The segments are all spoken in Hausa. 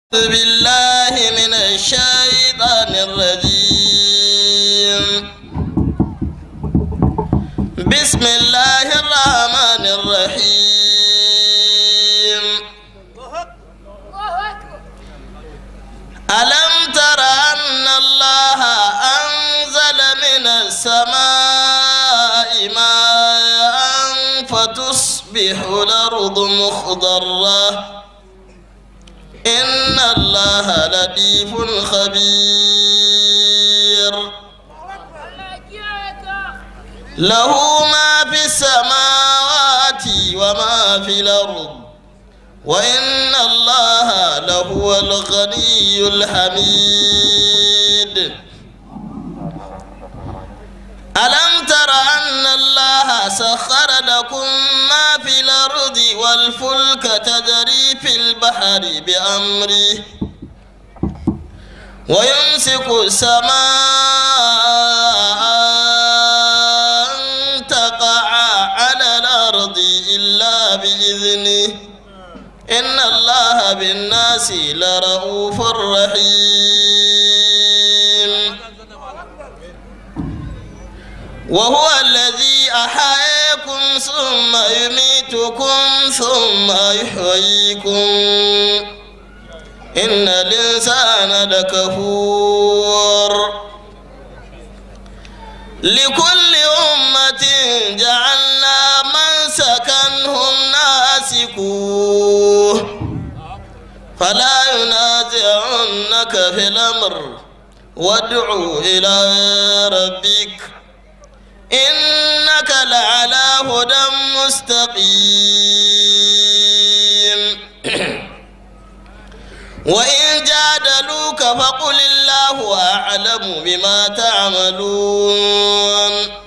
أعوذ بالله من الشيطان الرجيم بسم الله الرحمن الرحيم ألم تر أن الله أنزل من السماء ماء فتصبح الأرض مخضرة إن الله لطيف خبير له ما في السماوات وما في الأرض وإن الله لهو الغني الحميد ألم تر أن الله سخر لكم ما في الأرض والفلك تجري في البحر بأمره ويمسك السماء أن تقع على الأرض إلا بإذنه إن الله بالناس لرؤوف رحيم وهو الذي أحياكم ثم يميتكم ثم يحييكم إن الإنسان لكفور لكل أمة جعلنا من سكنهم ناسكوه فلا ينازعنك في الأمر وادع إلى ربك إنك لعلى هدى مستقيم وإن جادلوك فقل الله أعلم بما تعملون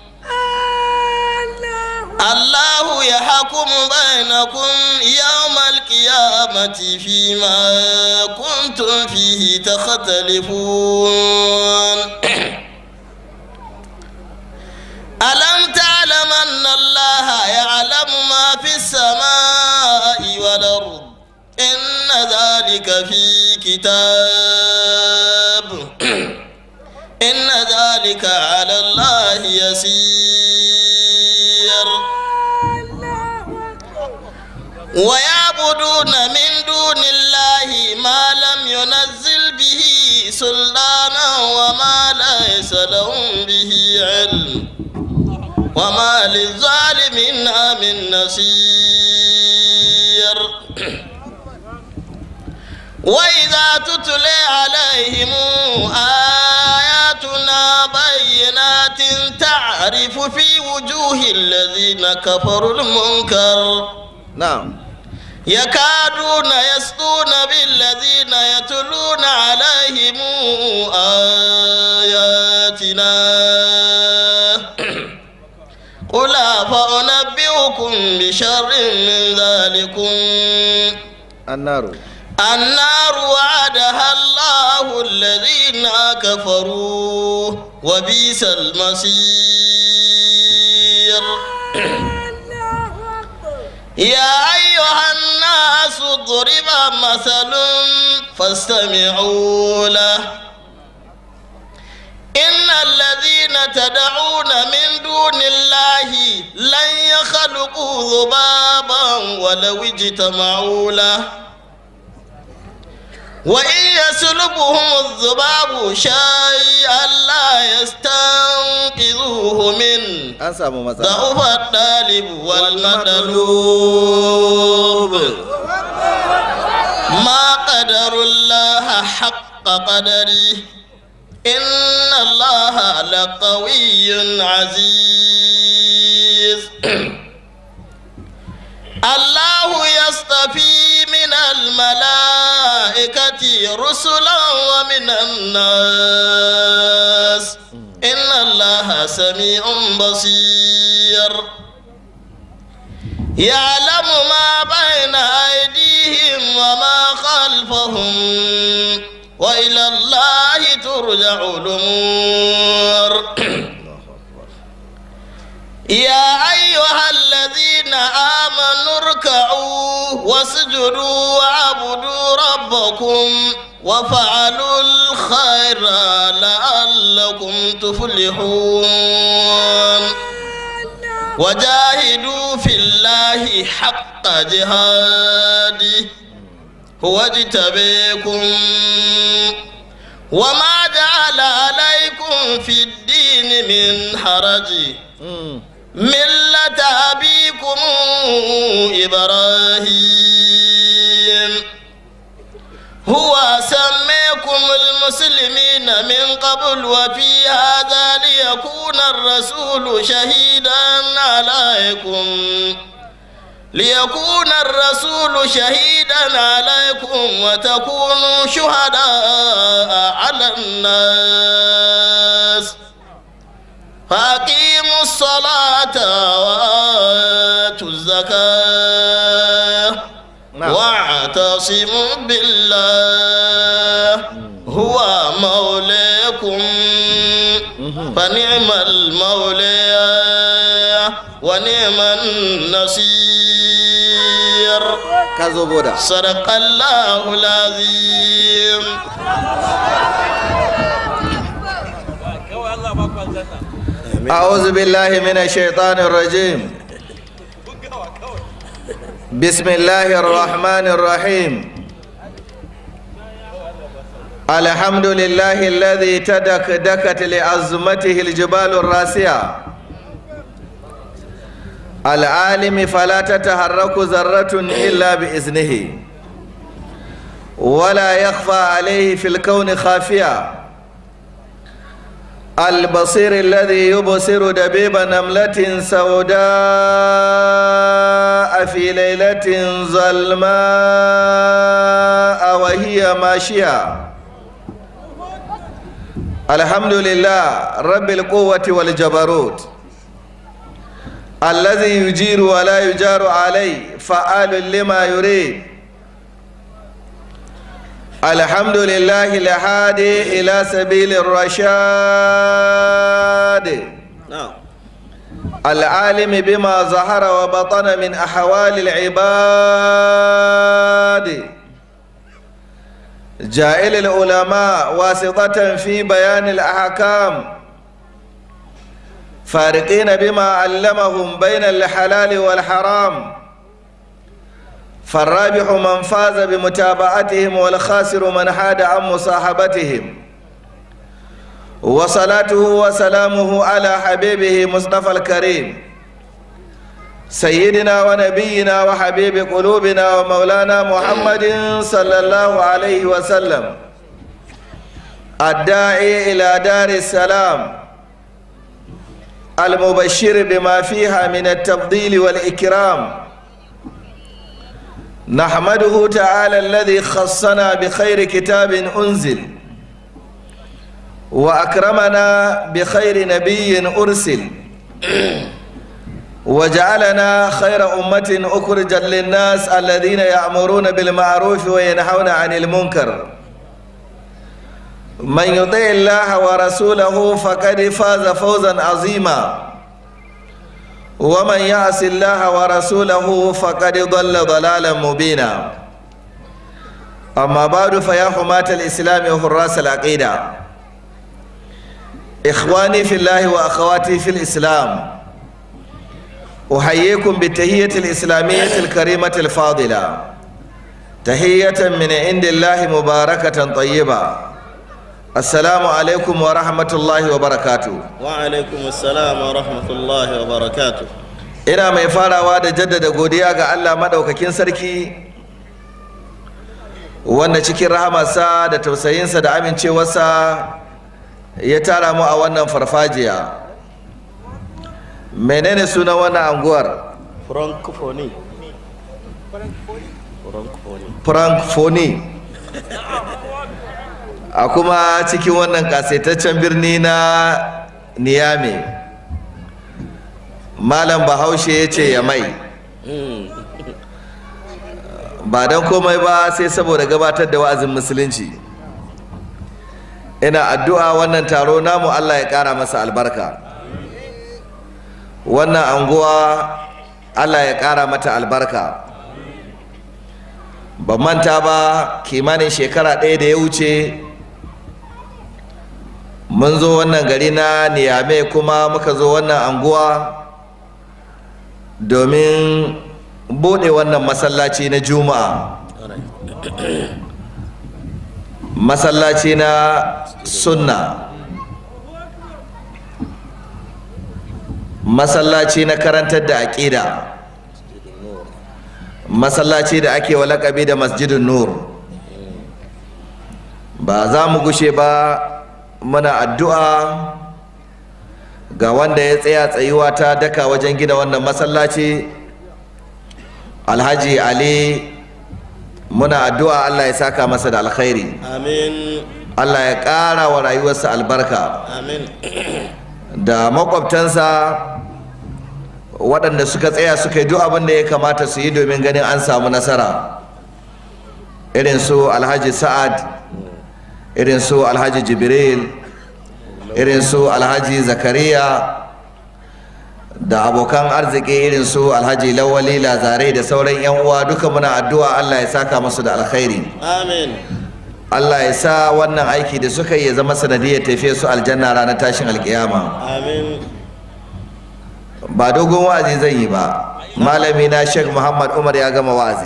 الله يحكم بينكم يوم القيامة فيما كنتم فيه تختلفون ألم تعلم أن الله يعلم ما في السماء والأرض إن ذلك في كتاب إن ذلك على الله يسير ويعبدون من دون الله ما لم ينزل به سلطانا وما ليس لهم به علم وما للظالمين من نصير وإذا تتلى عليهم آياتنا بينات تعرف في وجوه الذين كفروا المنكر نعم يكادون يسطون بالذين يتلون عليهم آياتنا قل فأنبئكم بشر من ذلكم النار النار وعدها الله الذين كفروا وبئس المصير يا أيها الناس ضرب مثل فاستمعوا له إن الذين تدعون من دون الله لن يخلقوا ذبابا ولو اجتمعوا له وإن يسلبهم الذباب شيئا لا يستنقذوه منه an samu matsala ضعف الطالب والمطلوب ما قدر الله حق قدره إن الله لقوي عزيز الله يصطفي من الملائكة رسلا ومن الناس إن الله سميع بصير يعلم ما بين أيديهم وما خلفهم وإلى الله ترجع الأمور يا أيها الذين الذين آمنوا اركعوا واسجدوا واعبدوا ربكم وفعلوا الخير لعلكم تفلحون وجاهدوا في الله حق جهاده هو اجتبيكم وما جعل عليكم في الدين من حرج ملة أبيكم إبراهيم هو سميكم المسلمين من قبل وفي هذا ليكون الرسول شهيدا عليكم ليكون الرسول شهيدا عليكم وتكونوا شهداء على الناس فأقيموا الصلاة وآتوا الزكاة نعم. واعتصموا بالله هو مولاكم فنعم المولى ونعم النصير ka zo boda صدق الله العظيم أعوذ بالله من الشيطان الرجيم بسم الله الرحمن الرحيم الحمد لله الذي تدكدكت لعظمته الجبال الراسية العالم فلا تتحرك ذرة إلا بإذنه ولا يخفى عليه في الكون خافية البصير الذي يبصر دبيب نملة سوداء في ليلة ظلماء وهي ماشية الحمد لله رب القوة والجبروت الذي يجير ولا يجار عليه فعال لما يريد الحمد لله الهادي إلى سبيل الرشاد نعم العالم بما ظهر وبطن من أحوال العباد جائل العلماء واسطة في بيان الأحكام فارقين بما علمهم بين الحلال والحرام فالرابح من فاز بمتابعتهم والخاسر من حاد عن مصاحبتهم وصلاته وسلامه على حبيبه مصطفى الكريم سيدنا ونبينا وحبيب قلوبنا ومولانا محمد صلى الله عليه وسلم الداعي إلى دار السلام المبشر بما فيها من التفضيل والإكرام نحمده تعالى الذي خصنا بخير كتاب أنزل وأكرمنا بخير نبي أرسل وجعلنا خير أمة أخرجا للناس الذين يأمرون بالمعروف وينهون عن المنكر من يطع الله ورسوله فقد فاز فوزا عظيما ومن يعص الله ورسوله فقد ضل ضلالا مبينا أما بعد فيا حماة الإسلام وحراس العقيدة إخواني في الله وأخواتي في الإسلام أحييكم بالتهية الإسلامية الكريمة الفاضلة تهية من عند الله مباركة طيبة السلام عليكم ورحمة الله وبركاته وعليكم السلام ورحمة الله وبركاته ina mai farawa da jaddada godiya ga Allah maɗaukakin sarki wanda cikin rahamarsa da tausayinsa da amincewarsa ya tara mu a wannan farfajiya menene sunan wannan anguwar Francophonie Francophonie francophonie a kuma cikin wannan kasaitaccen birni na niyame malam bahaushe ya ce ya mai ba don komai ba sai saboda gabatar da wa'azin musulunci ina addu'a wannan taro namu allah ya kara masa albarka wannan anguwa allah ya ƙara mata albarka ban manta ba kimanin shekara ɗaya da ya wuce mun zo wannan gari na niyame kuma muka zo wannan anguwa domin buɗe wannan masallaci na juma'a masallaci na sunna masallaci na karantar da aƙida masallaci da ake wa laƙabi da masjidin nur ba za mu gushe ba muna addu'a ga wanda ya tsaya tsayuwa ta daka wajen gina wannan masallaci alhaji ali muna addu'a allah ya saka masa da alkhairi amin allah ya ƙara wa rayuwarsa albarka amin da makwabtansa waɗanda suka tsaya suka yi duk abin da ya kamata su yi domin ganin an samu nasara irin su alhaji sa'ad irin su alhaji jibril irin su alhaji zakariya da abokan arziki irin su alhaji lawali lazare da sauran yan uwa duka muna addu'a allah ya saka musu da alkhairi amin allah ya sa wannan aiki da suka yi ya zama sanadiyar tafiya su aljanna ranar tashin alkiyama amin ba dogon wa'azi zan yi ba malami na sheikh muhammad umar ya gama wa'azi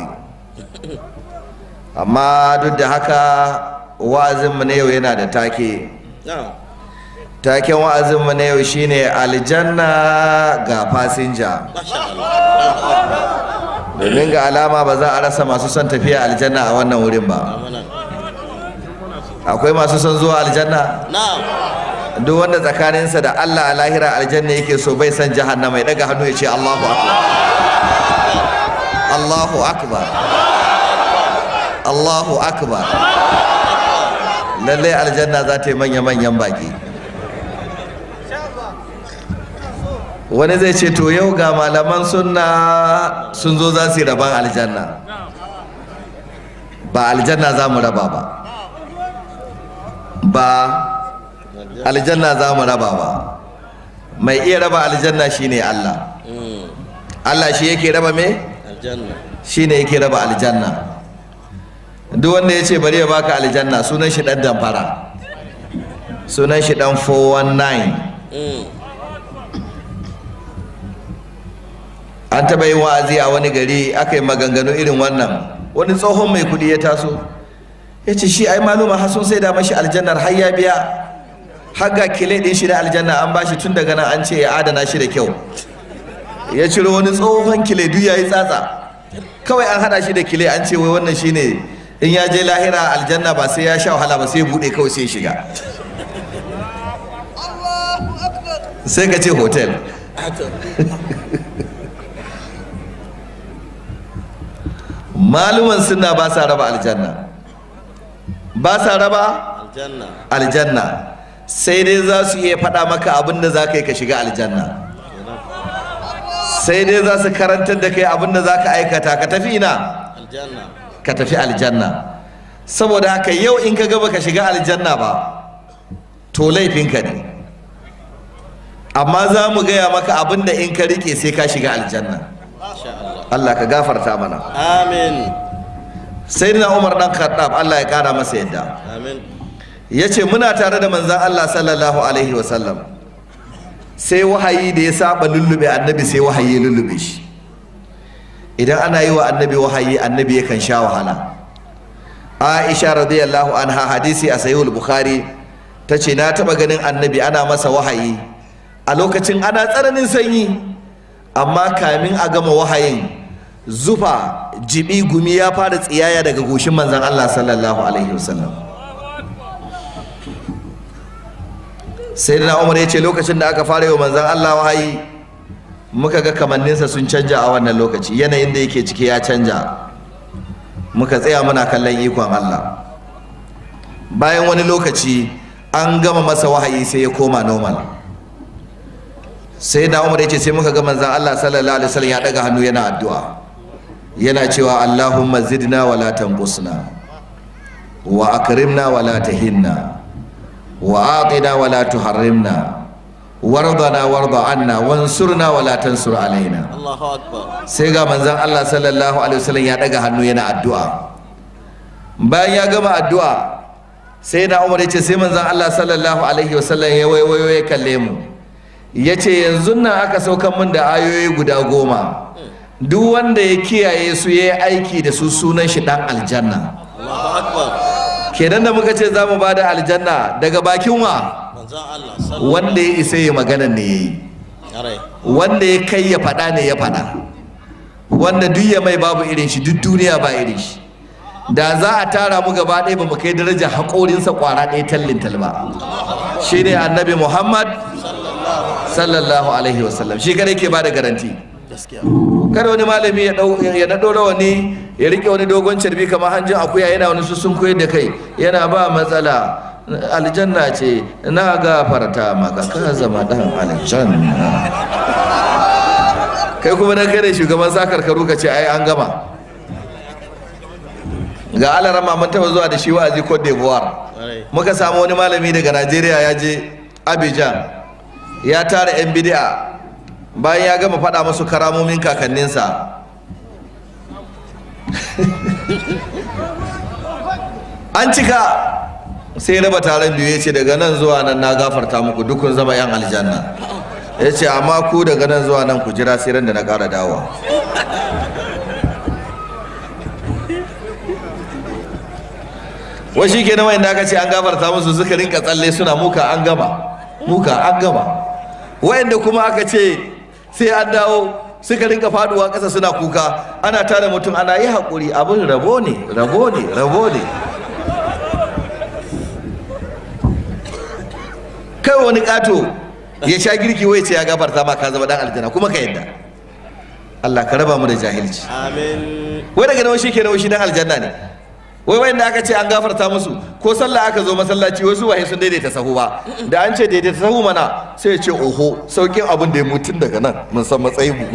amma duk da haka wa'azinmu na yau yana da take na'am taken wa'azinmu na yau shine aljanna ga fasinja masha Allah domin ga alama ba za a rasa masu son tafiya aljanna a wannan wurin ba amanan akwai masu son zuwa aljanna na'am duk wanda tsakaninsa da allah a lahira aljanna yake so bai san jahannama ya daga hannu ya ce allahu akbar allahu akbar allahu akbar lallai aljanna za ta yi manya-manyan baki wani zai ce to yau ga malaman sunna sun zo za su yi rabon aljanna ba aljanna za mu raba ba ba aljanna za mu raba ba mai iya raba aljanna shine Allah Mm, Allah shi yake raba me aljanna shine yake raba aljanna duk wanda ya ce bari ya baka aljanna sunan shi dan damfara sunan shi dan 419 Mm, an taɓa yin wa'azi a wani gari aka yi maganganu irin wannan wani tsohon mai kuɗi ya taso ya ce shi ai maluma har sun sai da mashi aljannar har ya biya har ga kile ɗin shi na aljanna an bashi tun daga nan an ce ya adana shi da kyau ya ciro wani tsohon kile duk ya yi tsatsa kawai an haɗa shi da kile an ce wai wannan shine in ya je lahira aljanna ba sai ya sha wahala ba sai ya buɗe kawai sai ya shiga sai ka ce hotel maluman suna ba sa raba aljanna ba sa raba aljanna aljanna sai dai za su iya faɗa maka abin da za ka yi ka shiga aljanna sai dai za su karantar da kai abin da za ka aikata ka tafi ina aljanna ka tafi aljanna saboda haka yau in ka gaba ka shiga aljanna ba to laifinka ne amma za mu gaya maka abin da in ka rike sai ka shiga aljanna masha Allah Allah ka gafarta mana amin sai na umar dan khattab Allah ya kara masa yadda amin ya ce muna tare da manzan Allah sallallahu alaihi wasallam sai wahayi da ya saba lullube annabi sai wahayi ya lullube shi idan ana yi wa annabi wahayi annabi yakan sha wahala aisha radiyallahu anha hadisi a sahihul bukhari ta ce na taba ganin annabi ana masa wahayi a lokacin ana tsananin sanyi amma kamin a gama wahayin zufa jibi gumi ya fara tsiyaya daga goshin manzan Allah sallallahu alaihi wasallam sai na umar ya ce lokacin da aka fara yi wa manzan Allah wahayi muka ga kamanninsa sun canja a wannan lokaci yanayin da yake ciki ya canja muka tsaya muna kallon ikon Allah bayan wani lokaci an gama masa wahayi sai ya koma normal sai na umar ya ce sai muka ga manzan Allah sallallahu alaihi wasallam ya daga hannu yana addu'a yana cewa Allahumma zidna wa la tanqusna wa akrimna wa la tahinna wa atina wa la tuharrimna wardana warda anna wansurna wala tansur alaina Allahu akbar sai ga manzon Allah sallallahu alaihi wasallam ya daga hannu yana addu'a bayan ya gama addu'a sai na Umar ya ce sai manzon Allah sallallahu alaihi wasallam ya waiwayo ya kalle mu ya ce yanzu nan aka saukan min da ayoyi guda goma duk wanda ya kiyaye su ya yi aiki da su sunan shi dan aljanna Allahu akbar kenan da muka ce za mu ba da aljanna daga bakin wa manzon Allah sallallahu wanda ya isa ya magana ne ya yi alaihi wanda ya kai ya faɗa ne ya faɗa wanda duk ya mai babu irin shi duk duniya ba irin shi da za a tara mu gaba ɗaya ba mu kai darajar haƙorinsa ƙwara ɗaya tallin talba shi ne annabi muhammad sallallahu alaihi wasallam shi kada ke ba da garanti gaskiya kada wani malami ya dau ya naɗo rawani ya rike wani dogon carbi kamar hanjin akuya yana wani sussun koyar da kai yana ba matsala aljanna ce na gafarta maka ka zama dan aljanna kai kuma na kai da shugaban sakar karu ka ce ai an gama ga alarama mun taba zuwa da shi wa'azi Cote d'Ivoire alaihi muka samu wani malami daga Najeriya ya je Abidjan ya tara 'yan bidi'a bayan ya gama faɗa musu karamomin kakanninsa an cika sai raba taron biyu ya ce daga nan zuwa nan na gafarta muku dukun zama 'yan aljanna ya ce amma ku daga nan zuwa nan ku jira sai ran da na ƙara dawa wai shi kenan wanda aka ce an gafarta musu suka rinka tsalle suna muka an gama muka an gama wayanda kuma aka ce sai an dawo suka rinka faduwa ƙasa suna kuka ana tare mutum ana yi haƙuri abin rabo ne rabo ne rabo ne kai wani ƙato ya sha girki wai ce ya gafarta ma ka zama dan aljanna kuma ka yadda Allah ka raba mu da jahilci amin wai daga nawa shi kenan wai shi dan aljanna ne wai wanda aka ce an gafarta musu ko sallah aka zo masallaci wasu waye sun daidaita sahu ba da an ce daidaita sahu mana sai ya ce oho saukin abin da ya mutun daga nan mun san matsayin mu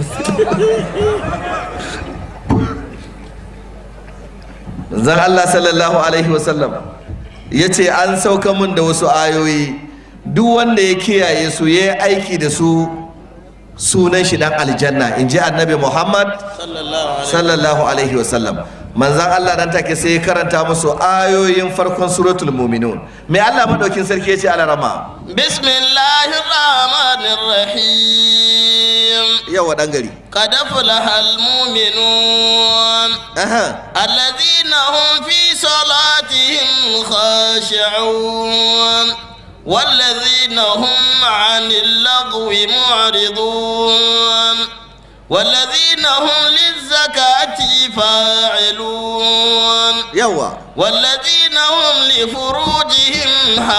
zan Allah sallallahu alaihi wasallam ya ce an sauka mun da wasu ayoyi duk wanda ya kiyaye su ya yi aiki da su sunan shi dan aljanna in ji annabi muhammad sallallahu alaihi sallallahu alaihi wasallam manzan Allah dan take sai ya karanta musu ayoyin farkon suratul muminun me Allah madaukin sarki ya ce ala rama بسم الله الرحمن الرحيم yawa dan gari قد أفلح المؤمنون aha الذين هم في صلاتهم خاشعون والذين هم عن اللغو معرضون والذين هم للزكاة فاعلون yawa والذين هم لفروجهم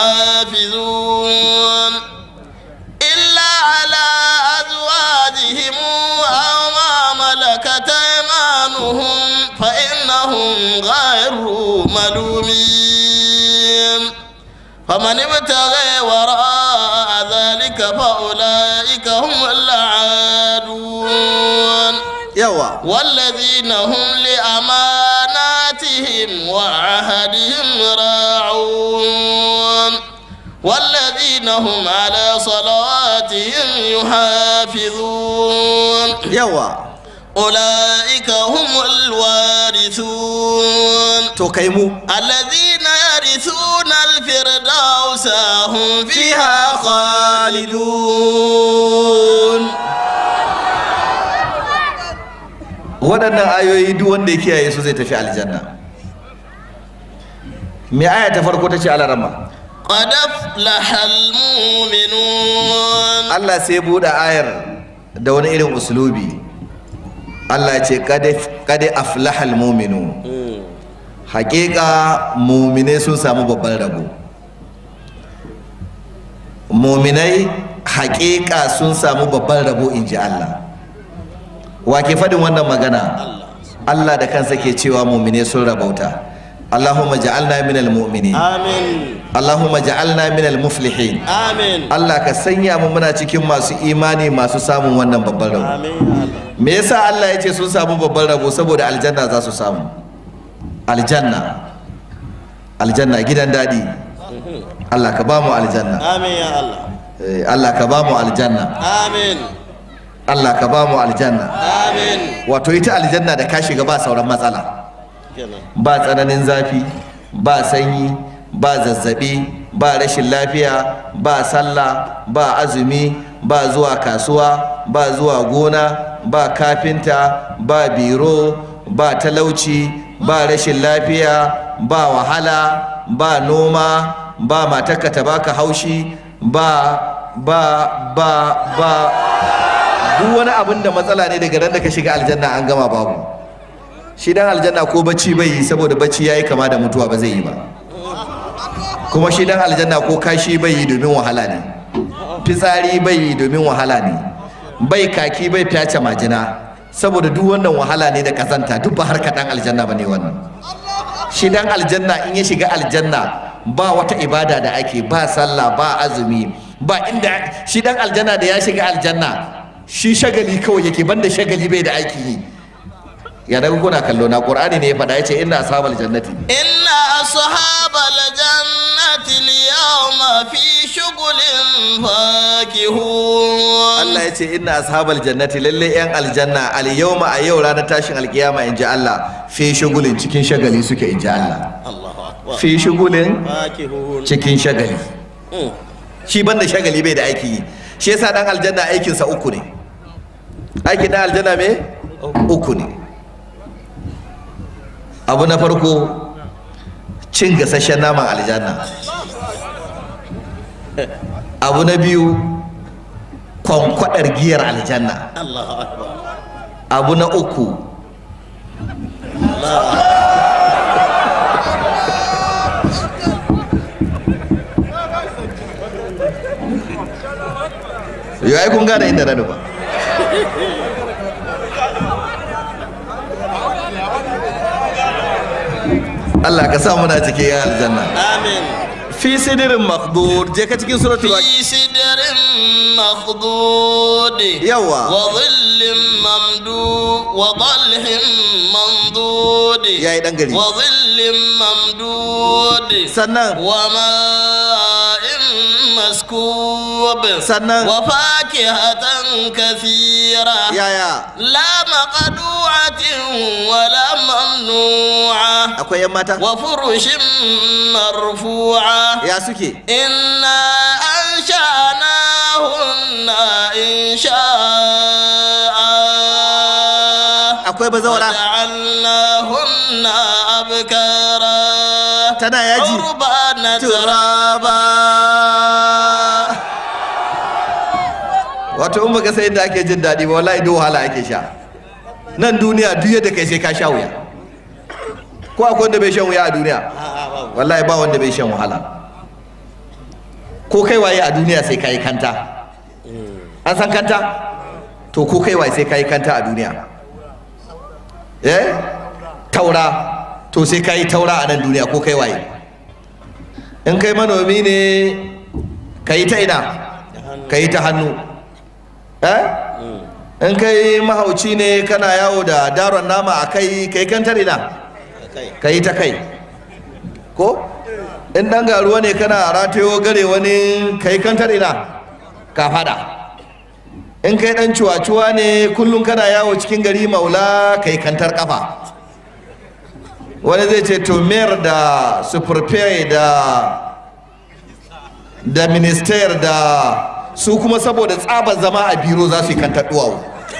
حافظون إلا على أزواجهم أو ما ملكت أيمانهم فإنهم غير ملومين فمن ابتغي وراء ذلك فأولئك هم العادون yawa والذين هم لأماناتهم وعهدهم راعون والذين هم على صلاتهم يحافظون yawa أولئك هم الوارثون to kai mu الذين يرثون الفردوس هم فيها خالدون waɗannan ayoyi duk wanda ya kiyaye su zai tafi aljanna me aya ta farko ta ce ala rama قد أفلح المؤمنون Allah sai buɗe ayar da wani irin uslubi Allah ce kade aflahal muminu haƙiƙa muminai sun samu babban rabo muminai haƙiƙa sun samu babban rabo in ji Allah wa ke faɗin wannan magana Allah da kansa ke cewa muminai sun rabauta Allahumma ja'alna minal mu'minin آمين Allahumma ja'alna minal muflihin آمين Allah ka sanya mu muna cikin masu imani masu samun wannan babban rabo آمين يا الله me yasa Allah ya ce sun samu babban rabo saboda aljanna za su samu aljanna aljanna gidan daɗi Allah ka ba mu aljanna آمين يا الله Eh, Allah ka ba mu aljanna Amin. Allah ka ba mu aljanna Amin. wato ita aljanna da ka shiga ba sauran matsala Kenan. ba tsananin zafi ba sanyi ba zazzabi ba rashin lafiya ba sallah ba azumi ba zuwa kasuwa ba zuwa gona ba kafinta ba biro ba talauci ba rashin lafiya ba wahala ba noma ba matarka ta baka haushi ba ba ba ba duk wani abin da matsala ne daga ran da ka shiga aljanna an gama babu shi dan aljanna ko bacci bai yi saboda bacci yayi kama da mutuwa ba zai yi ba kuma shi dan aljanna ko kashi bai yi domin wahala ne fitsari bai yi domin wahala ne bai kaki bai fyace majina saboda duk wannan wahala ne da kazanta duk ba harka dan aljanna bane wannan shi dan aljanna in ya shiga aljanna ba wata ibada da ake ba sallah ba azumi ba inda shi dan aljanna da ya shiga aljanna shi shagali kawai yake banda shagali bai da aiki yi ya daga kuna kallo na qur'ani ne ya faɗa yace inna ashabal jannati إن أصحاب الجنة اليوم في شغل فاكهون Allah yace inna ashabal jannati lalle yan aljanna al yawma a yau ranar tashin alkiyama in ji Allah fi shugulin cikin shagali suke in ji Allah الله أكبر fi shugulin فاكهون cikin shagali مم. shi banda shagali bai da aiki yi shi yasa dan aljanna aikinsa uku ne aikin dan aljanna me uku ne abu na farko cin gasasshen naman aljanna abu na biyu kwankwadar giyar aljanna الله أكبر abu na uku yau ai kun gane inda na nufa Allah ka sa muna cikin yan aljanna آمين fi sidirin makdur je ka cikin suratul waqi'a في سدر مخضود yawa وظل ممدود وظلح ممدود yayi dan gari وظل ممدود sannan وماء مسكوب sannan وفاكهة كثيرة yaya لا مقدوعة ولا ممنوعة akwai yan mata وفرش مرفوعة ya suke إنا أنشأناهن إن شاء akwai bazawara وجعلناهن أبكارا tana yaji عربانا turaba wato in baka sai inda ake jin daɗi ba wallahi duk wahala ake sha nan duniya duk yadda kai sai ka sha wuya ko akwai wanda bai shan wuya a duniya wallahi ba wanda bai shan wahala ko kai waye a duniya sai ka yi kanta an san kanta to ko kai waye sai ka yi kanta a duniya eh taura to sai ka yi taura a nan duniya ko kai waye in kai manomi ne ka yi ta ina ka yi ta hannu eh in kai mahauci ne kana yawo da daron nama a kai ka yi kantar ina ka yi ta kai ko in ɗan garuwa ne kana ratayo gare wani ka yi kantar ina ka fada in kai ɗan cuwa-cuwa ne kullum kana yawo cikin gari maula ka yi kantar kafa wani zai ce to mayor da superfare da da minister da su kuma saboda tsabar zama a biro za su yi kantar duwawu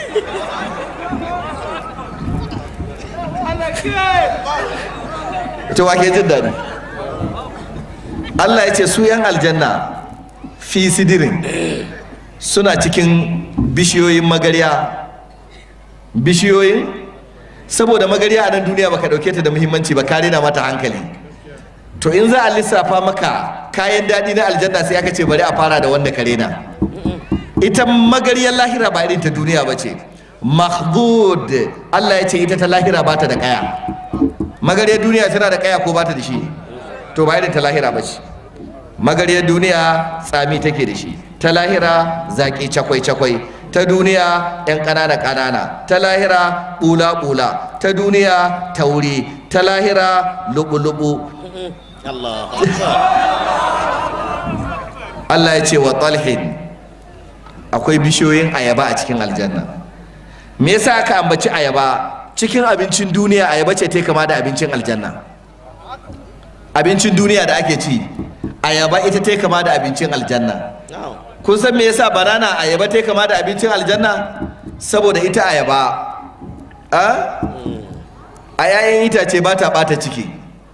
ita wake jin daɗi Allah ya ce su yan aljanna fi sidirin suna cikin bishiyoyin magarya bishiyoyin saboda magarya a nan duniya baka dauke ta da muhimmanci ba ka rena mata hankali to in za a lissafa maka kayan daɗi na aljanna sai aka ce bari a fara da wanda ka rena ita magaryar lahira ba irin ta duniya ba ce mahdud Allah ya ce ita ta lahira ba ta da kaya magaryar duniya tana da kaya ko ba ta da shi to ba irin ta lahira ba ce magaryar duniya tsami take da shi ta lahira zaki cakwai cakwai ta duniya yan ƙanana ƙanana ta lahira bula bula ta duniya tauri ta lahira lubu lubu الله أكبر Allah ya ce wa talhin akwai bishiyoyin ayaba a cikin aljanna me yasa aka ambaci ayaba cikin abincin duniya ayaba ce ta kama da abincin aljanna abincin duniya da ake ci ayaba ita ta kama da abincin aljanna kun san me yasa banana ayaba ta kama da abincin aljanna saboda ita ayaba a a yayin itace ba ta bata ciki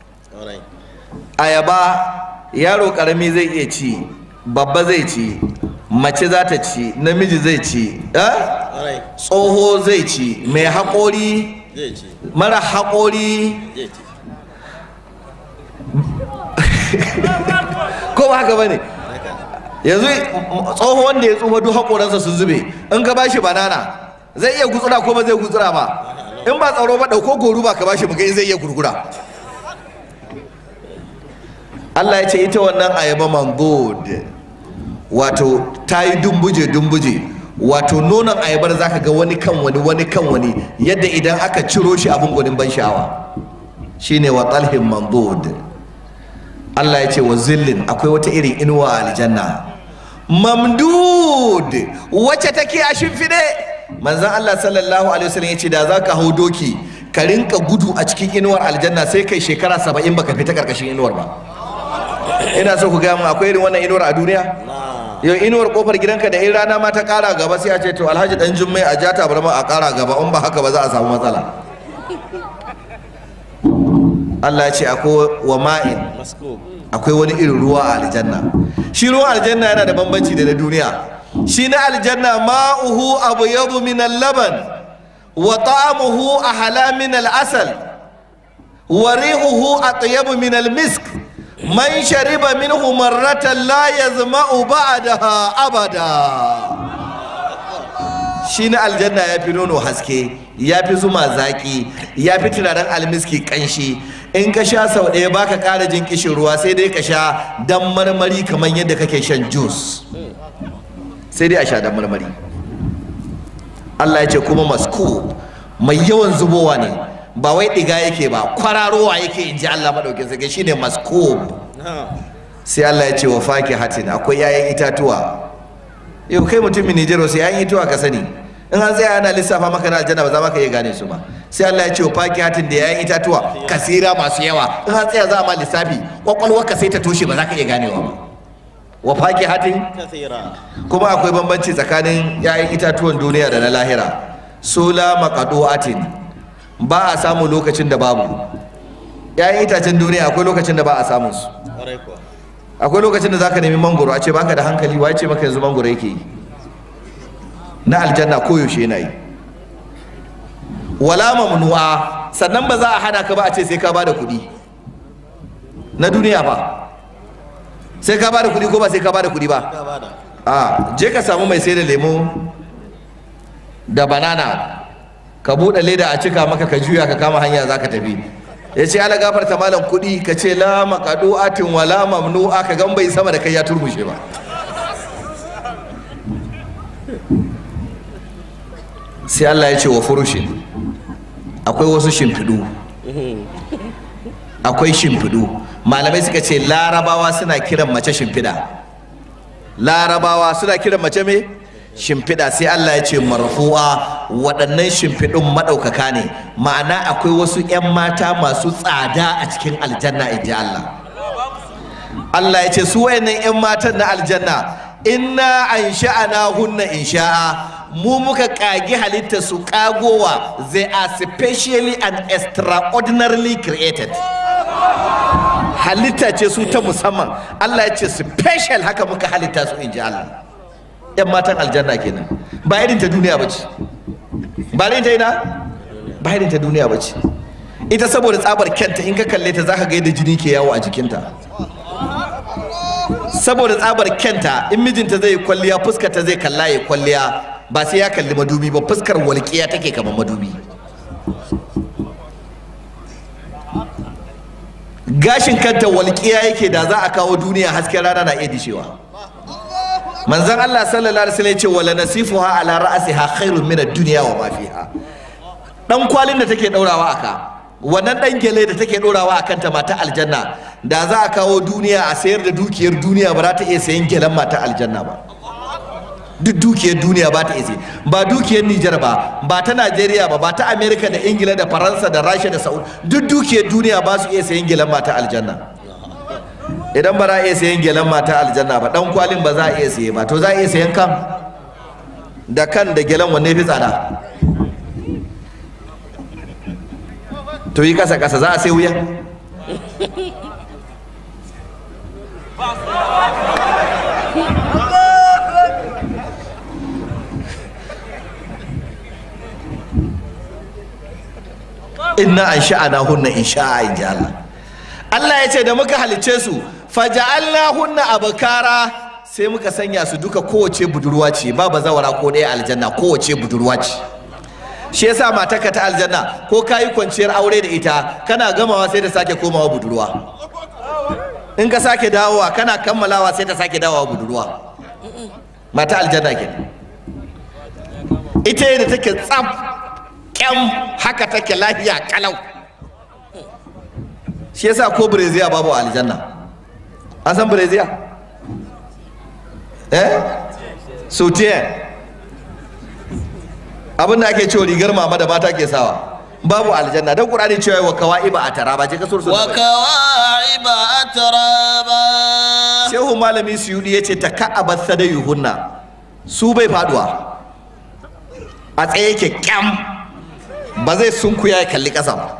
ayaba yaro karami zai iya ci babba zai ci mace za ta ci namiji zai ci tsoho zai ci mai haƙori mara haƙori ko ba haka ba ne yanzu tsoho wanda ya tsufa duk haƙoransa sun zube in ka bashi banana zai iya gutsura ko ba zai gutsura ba in ba tsaro ba ɗauko goru ba ka bashi mu in zai iya gurgura Allah ya ce ita wannan ayaba mangod wato ta yi dumbuje dumbuje wato nonon ayabar za ka ga wani kan wani wani kan wani yadda idan aka ciro shi abin gwanin ban sha'awa shine wa talhin mangod Allah ya ce wa zillin akwai wata irin inuwa a aljanna mamdud wacce take a shimfiɗe manzon Allah sallallahu alaihi wasallam ya ce da za ka hau doki ka rinka gudu a cikin inuwar aljanna sai kai shekara saba'in baka fita karkashin inuwar ba ina so ku gaya mun akwai irin wannan inuwar a duniya yau inuwar kofar gidanka da in rana ma ta kara gaba sai a ce to alhaji dan jummai a jata barma a kara gaba in ba haka ba za a samu matsala Allah ya ce akwai wa ma'in akwai wani irin ruwa a aljanna shi ruwan aljanna yana da bambanci da na duniya shi na aljanna ma'uhu abyadu min al-laban wa ta'amuhu ahla min al-asal wa rihuhu atyabu min al-misk man shariba minhu marratan la yazma'u ba'daha abada shi na aljanna ya fi nono haske ya fi zuma zaki ya fi turaren almiski kanshi in ka sha sau ɗaya baka ƙara jin kishin ruwa sai dai ka sha dan marmari kamar yadda kake shan juice sai dai a sha dan marmari Allah ya ce kuma masku mai yawan zubowa ne ba wai ɗiga yake ba kwararowa yake in ji Allah maɗaukin sarki shine maskub sai Allah ya ce wa faki hatin akwai 'ya'yan itatuwa yau kai mutumin Nijar wasu 'ya'yan itatuwa ka sani in an tsaya ana lissafa maka na aljanna ba za maka iya gane su ba sai Allah ya ce wa faki hatin da 'ya'yan itatuwa kasira masu yawa in an tsaya za a ma lissafi kwakwalwar ka sai ta toshe ba za ka iya ganewa ba wa faki hatin kuma akwai bambanci tsakanin 'ya'yan itatuwan duniya da na lahira sola maqadu'atin ba a samu lokacin da babu ‘ya'yan itacen duniya akwai lokacin da ba a samun su akwai lokacin da za ka nemi mangoro a ce baka da hankali wa ce maka yanzu mangoro yake yi na aljanna koyaushe yana yi wala mamnu'a sannan ba za a hana ka ba a ce sai ka ba da kuɗi na duniya ba sai ka ba da kuɗi ko ba sai ka ba da kuɗi ba a je ka samu mai sai da lemo da banana ka buɗe leda a cika maka ka juya ka kama hanya za ka tafi ya ce ala gafarta malam kuɗi ka ce la maqadu'atin wa la mamnu'a ka gan bai sama da kai ya turmushe ba sai Allah ya ce wa furushin akwai wasu shimfiɗu akwai shimfiɗu malamai suka ce larabawa suna kiran mace shimfiɗa larabawa suna kiran mace me shimfiɗa sai Allah ya ce marfu'a waɗannan shimfiɗun maɗaukaka ne ma'ana akwai wasu 'yan mata masu tsada a cikin aljanna in ji Allah Allah ya ce su wayannan 'yan matan na aljanna inna an sha'ana hunna in sha'a mu muka ƙagi halitta su ƙagowa they are specially and extraordinarily created halitta ce su ta musamman Allah ya ce special haka muka halitta su in ji Allah yan matan aljanna kenan ba irin ta duniya ba ce ba irin ta ina ba irin ta duniya ba ce ita saboda tsabar kyanta in ka kalle ta zaka ga yadda jini ke yawo a jikinta saboda tsabar kyanta in mijinta zai kwalliya fuskar ta zai kalla ya kwalliya ba sai ya kalli madubi ba fuskar walƙiya take kamar madubi gashin kanta walƙiya yake da za a kawo duniya hasken rana na iya dishewa manzon Allah sallallahu alaihi wasallam ya ce wala nasifuha ala ra'siha khairun min ad-dunya wa ma fiha dan kwalin da take daurawa aka wannan ɗan gele da take ɗorawa a kanta mata aljanna da za a kawo duniya a sayar da dukiyar duniya ba za ta iya sayan gelen mata aljanna ba duk dukiyar duniya ba ta iya sayi ba dukiyar Nijar ba ba ta Najeriya ba ba ta Amerika da Ingila da Faransa da Rasha da Saudi duk dukiyar duniya ba su iya sayan gelen mata aljanna idan ba za a iya sayan gelen mata aljanna ba dan kwalin ba za a iya saye ba to za a iya sayan kan da kan da gelen wanne fi tsada to yi kasa kasa za a sai wuya inna an sha'ana hunna in sha'a in ji Allah Allah ya ce da muka halicce su faja'alna hunna abakara sai muka sanya su duka kowace budurwa ce ba bazawara ko ɗaya aljanna kowace budurwa ce shi yasa matarka ta aljanna ko ka yi kwanciyar aure da ita kana gamawa sai ta sake komawa budurwa in ka sake dawowa kana kammalawa sai ta sake dawowa budurwa mata aljanna ke ita da take tsaf kyam haka take lafiya kalau shi yasa ko breziya babu aljanna an san breziya eh sotiye abinda ake cewa rigar mama da mata ke sawa babu aljanna dan qur'ani cewa wa kawaiba atara ba ce ka sursu wa kawaiba atraba shehu malami suyudi yace taka'abat sadayuhunna su bai faduwa a tsaye yake kyam ba zai sunkuya ya kalli ƙasa ba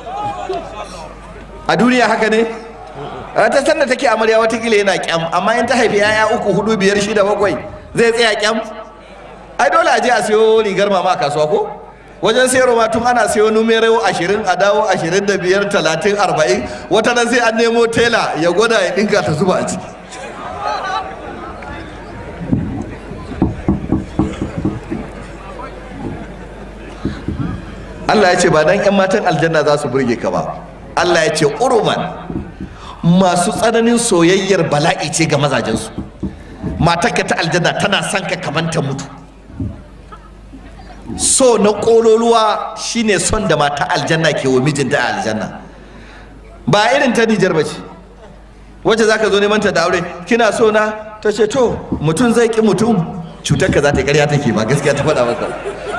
a duniya haka ne ta sanda take amarya watakila yana kyam amma in ta haifi yaya uku hudu biyar shida bakwai zai tsaya kyam ai dole a je a siyo rigar mama a kasuwa ko wajen sayarwa ma tun ana siyo numero ashirin a dawo ashirin da biyar talatin arba'in wata nan sai an nemo tela ya gwada ya ɗinka ta zuba a ciki Allah ya ce ba dan 'yan matan aljanna za su burge ka ba Allah ya ce uruman masu tsananin soyayyar bala'i ce ga mazajensu matarka ta aljanna tana son ka kamar ta mutu so na ƙololuwa shine son da mata aljanna ke wa mijinta a aljanna ba irin ta nijar ba ce wacce za ka zo neman ta da aure kina so na ta ce to mutum zai ki mutum cutar ka za ta karya take ba gaskiya ta faɗa maka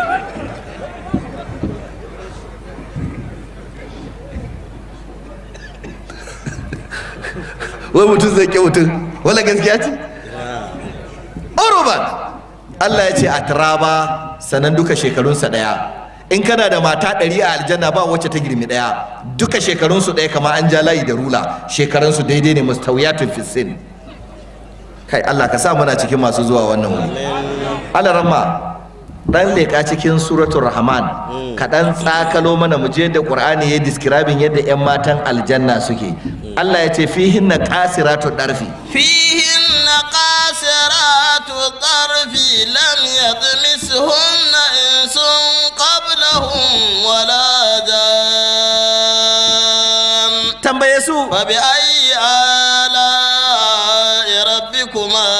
wai mutum zai ke mutum wala gaskiya ce uruban Allah ya ce a turaba sanan duka shekarunsa ɗaya in kana da mata ɗari a aljanna ba wacce ta girmi ɗaya duka shekarunsu ɗaya kama an ja layi da rula shekarunsu daidai ne mustawiyatun fisin kai Allah ka sa muna cikin masu zuwa wannan wuri Allah ramma dan leka cikin suratul rahman ka dan tsakalo mana mu je da qur'ani ya describing yadda yan matan aljanna suke Allah ya ce fihinna qasiratu darfi فيهن قاصرات الطرف لم يطمسهن إنس قبلهم ولا جان tambaye su فبأي آلاء ربكما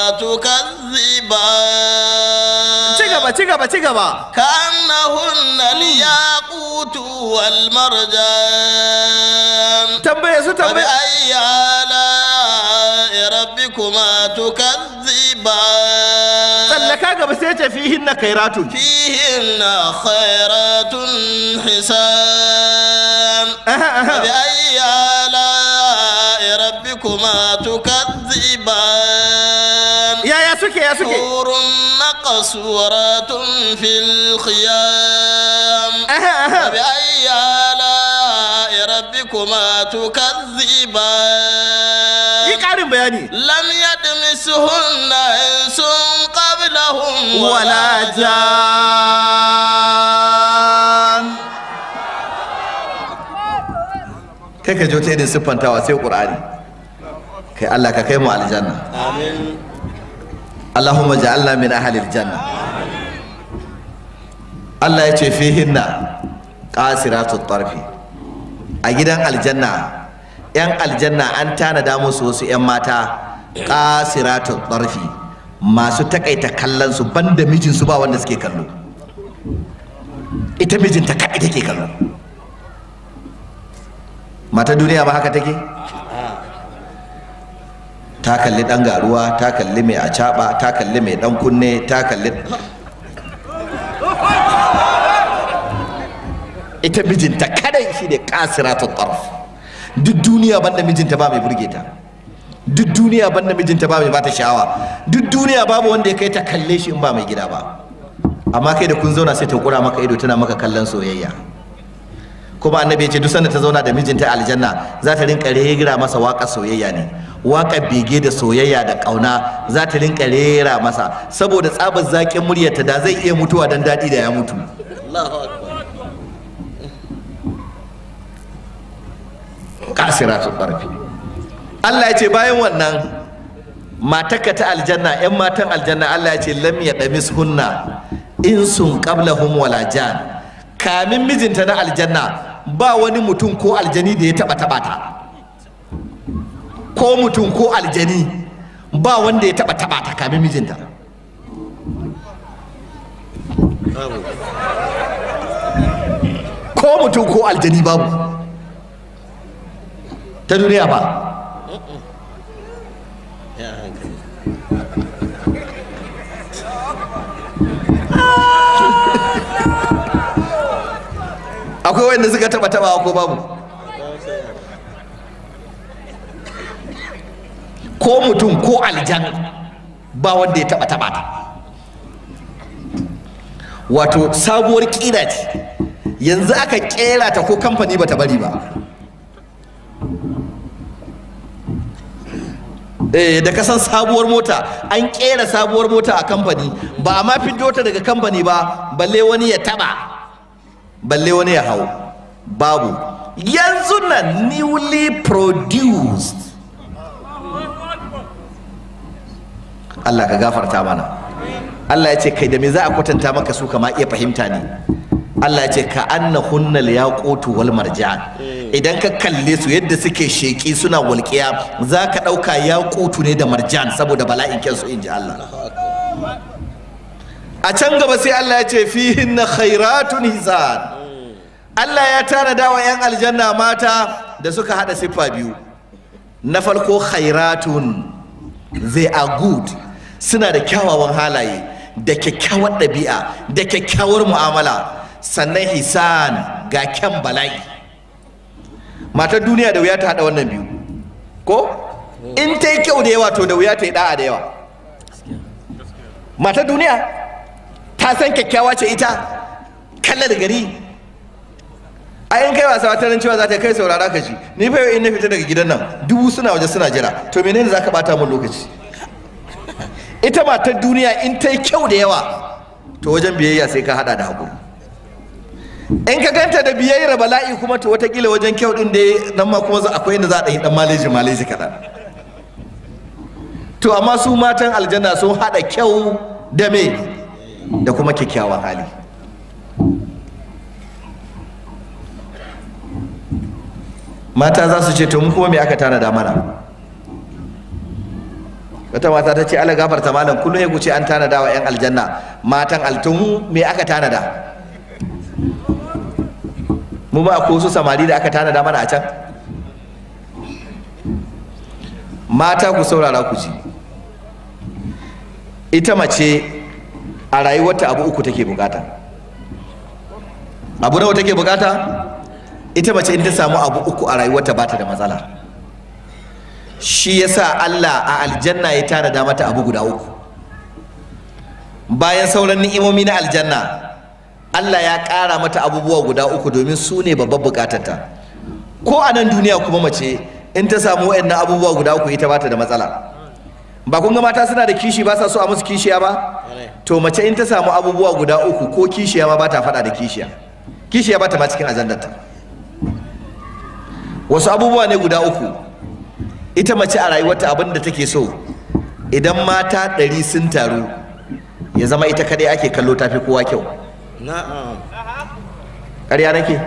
تكذبان ci gaba ci gaba ci gaba كأنهن الياقوت والمرجان tambaye su tambaye فبأي آلاء ربكما تكذبان tsallaka gaba sai ce fihinna khairatun فيهن خيرات حسان فبأي آلاء ربكما تكذبان yaya suke ya suke حور مقصورات في الخيام فبأي آلاء ربكما تكذبان yi karin bayani لم يدمسهن إنس قبلهم wala jan kai ka jo ta irin siffantawa sai qur'ani kai Allah ka kai mu aljanna آمين Allahumma ja'alna min ahlil janna Allah ya ce fihinna qasiratut tarfi a gidan aljanna yan aljanna an tanada musu wasu yan mata qasiratut tarfi masu takaita kallon su banda mijin su ba wanda suke kallo ita mijinta kaɗai take kallo mata duniya ba haka take ta kalli dan garuwa ta kalli mai acaba ta kalli mai dan kunne ta kalli ita mijinta kadai shi ne kasiratu tarf duk duniya banda mijinta ba mai burge ta duk duniya banda mijinta ba mai bata sha'awa duk duniya babu wanda ya kai ta kalle shi in ba mai gida ba amma kai da kun zauna sai ta kura maka ido tana maka kallon soyayya kuma annabi ya ce duk sanda ta zauna da mijinta a aljanna za ta rinka rera masa waƙar soyayya ne waƙar bege da soyayya da ƙauna za ta rinka rera masa saboda tsabar zaƙin muryarta da zai iya mutuwa dan daɗi da ya mutu kasiratu ƙarfi Allah ya ce bayan wannan matarka ta aljanna 'yan matan aljanna Allah ya ce lam ya ɗamis hunna in sun qablahum wala jan kamin mijinta na aljanna ba wani mutum ko aljani da ya taba taba ta ko mutum ko aljani ba wanda ya taba taba ta kamin mijinta ko mutum ko aljani babu ta duniya ba akwai wanda suka taba taba ko babu ko mutum ko aljan ba wanda ya taba taba ta wato sabuwar kira ce yanzu aka kera ta ko kamfani bata bari ba eh da kasan sabuwar mota an kera sabuwar mota a kamfani ba a ma fiddo ta daga kamfani ba balle wani ya taba balle wani ya hau babu yanzu na newly produced Allah ka gafarta mana Allah ya ce kai da me za a kwatanta maka su kama iya fahimta ne Allah ya ce ka anna hunnal yaqutu wal marjan idan ka kalle su yadda suke sheki suna walƙiya za ka ɗauka yaqutu ne da marjan saboda bala'in kyansu in ji Allah a can gaba sai Allah ya ce fihin na khairatun hisan Allah ya tanada wa 'yan aljanna mata da suka hada siffa biyu na farko khairatun they are good suna da kyawawan halaye da kyakkyawar ɗabi'a da kyakkyawar mu'amala sannan hisan ga kyan bala'i matar duniya da wuya ta hada wannan biyu ko in ta yi kyau da yawa to da wuya ta yi da'a da yawa matar duniya ta san kyakkyawa ce ita kallar gari a yin kai wasa wata cewa za ta kai saurara ka ji ni fa in na fita daga gidan nan dubu suna waje suna jira to menene za ka bata min lokaci ita matar duniya in ta yi kyau da yawa to wajen biyayya sai ka hada da hakuri in ka ganta da biyayyar bala'i kuma to watakila wajen kyau din da nan ma kuma akwai inda za a ɗan maleji maleji kaɗan to amma su matan aljanna sun haɗa kyau da me da kuma kyakkyawan hali mata za su ce to mu kuma me aka tanada mana wata mata ta ce ala gafarta malam kullum ya guce an tanada wa 'yan aljanna matan altumu me aka tanada mu ba ko su samari da aka tanada mana a can mata ku saurara ku ji ita mace a rayuwarta abu uku take bukata abu nawa take bukata ita mace in ta samu abu uku a rayuwarta ba ta da matsala shi yasa Allah a aljanna ya tanada mata abu guda uku bayan sauran ni'imomi na aljanna Allah ya ƙara mata abubuwa guda uku domin su ne babbar bukatarta ko a nan duniya kuma mace in ta samu waɗannan abubuwa guda uku ita bata da matsala ba kun ga mata suna da kishi ba sa so a musu kishiya ba to mace in ta samu abubuwa guda uku ko kishiya ma ba ta faɗa da kishiya kishiya ba ta ma cikin ajandarta wasu abubuwa ne guda uku ita mace a rayuwarta abin da take so idan mata ɗari sun taru ya zama ita kadai ake kallo tafi kowa kyau na'am ƙarya nake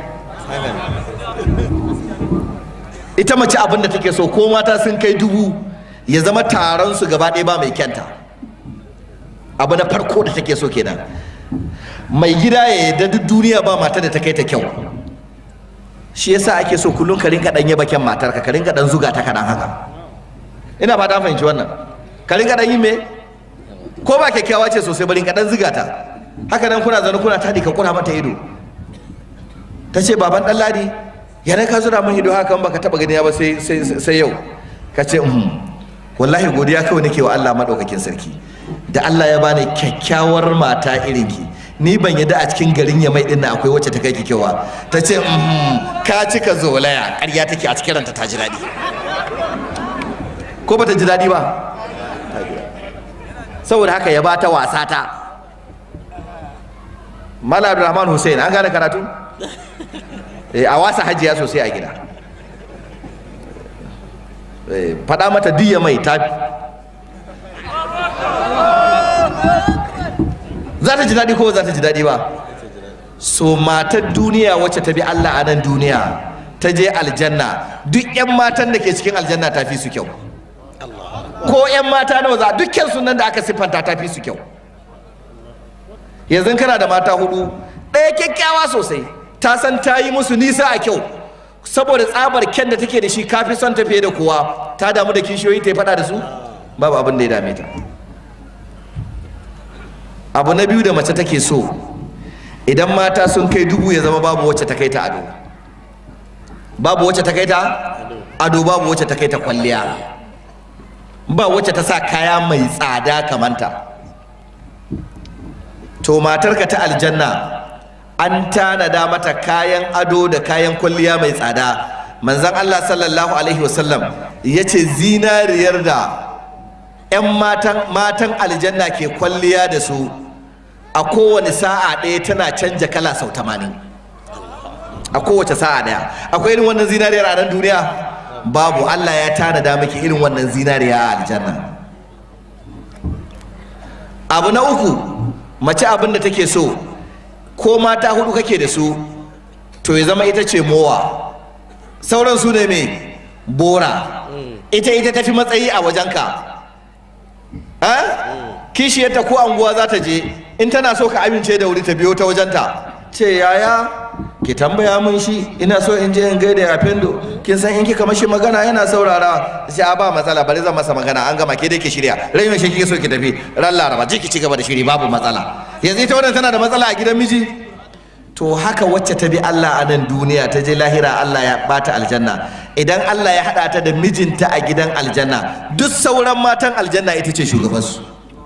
ita mace abin da take so ko mata sun kai dubu ya zama taron su gaba ɗaya ba mai kyanta abu na farko da take so kenan mai gida ya yarda duk duniya ba mata da ta kai ta kyau shi yasa ake so kullum ka rinka dan yaba kyan matarka ka rinka dan zuga ta kaɗan haka ina ba ta fahimci wannan ka rinka dan yi me ko ba kyakkyawa ce sosai bari ka dan zuga ta haka nan kuna zaune kuna tadi ka kura mata ido ta ce baban dan ladi yana ka zura min ido haka baka taba gani ba sai sai yau ka ce wallahi godiya kawai nake wa Allah madaukakin sarki da Allah ya bani kyakkyawar mata irin ki ni ban yadda a cikin garin ya mai dinnan akwai wacce ta kai ki kyawa ta ce ka cika zolaya ƙarya take a cikin ranta ta ji daɗi ko bata ji daɗi ba saboda haka ya bata wasa ta Mala Abdulrahman Hussein an gane karatu a wasa hajiya sosai a gida faɗa mata diya mai ta za ta ji daɗi ko za ta ji daɗi ba so matar duniya wacce ta bi Allah a nan duniya ta je aljanna duk 'yan matan da ke cikin aljanna ta fi su kyau ko 'yan mata nawa za dukkan sunan da aka siffanta ta fi su kyau yanzu kana da mata hudu ɗaya kyakkyawa sosai ta san ta yi musu nisa a kyau saboda tsabar kyan da take da shi kafi son ta fiye da kowa ta damu da kishiyoyi ta yi faɗa da su babu abin da ya dame ta abu na biyu da mace take so idan mata sun kai dubu ya zama babu wacce ta kai ta ado babu wacce ta kai ta ado babu wacce ta kai ta kwalliya ba wacce ta sa kaya mai tsada kamanta to matarka ta aljanna an tanada mata kayan ado da kayan kwalliya mai tsada manzan Allah sallallahu alaihi wasallam ya ce zinariyar da 'yan matan, matan aljanna ke kwalliya da su a kowane sa'a ɗaya tana canja kala sau tamanin a kowace sa'a ɗaya akwai irin wannan zinariyar a nan duniya babu Allah ya tanada miki irin wannan zinariya a aljanna abu na uku mace abin da take so ko mata hudu kake da su to ya zama ita ce mowa sauran su ne mai bora ita ita tafi matsayi a wajenka kishiyarta ko anguwa za ta je in tana so ka amince da wuri ta biyo ta wajenta ce yaya ki tambaya mun shi ina so in je in gaida ya fendo kin san in kika mashi magana yana saurara sai a ba matsala bari zan masa magana an gama ke dai ki shirya rai yaushe kike so ki tafi ran laraba je ki ci gaba da shiri babu matsala yanzu ita wannan tana da matsala a gidan miji to haka wacce ta bi Allah a nan duniya ta je lahira Allah ya bata aljanna idan Allah ya hada ta da mijinta a gidan aljanna duk sauran matan aljanna ita ce shugabansu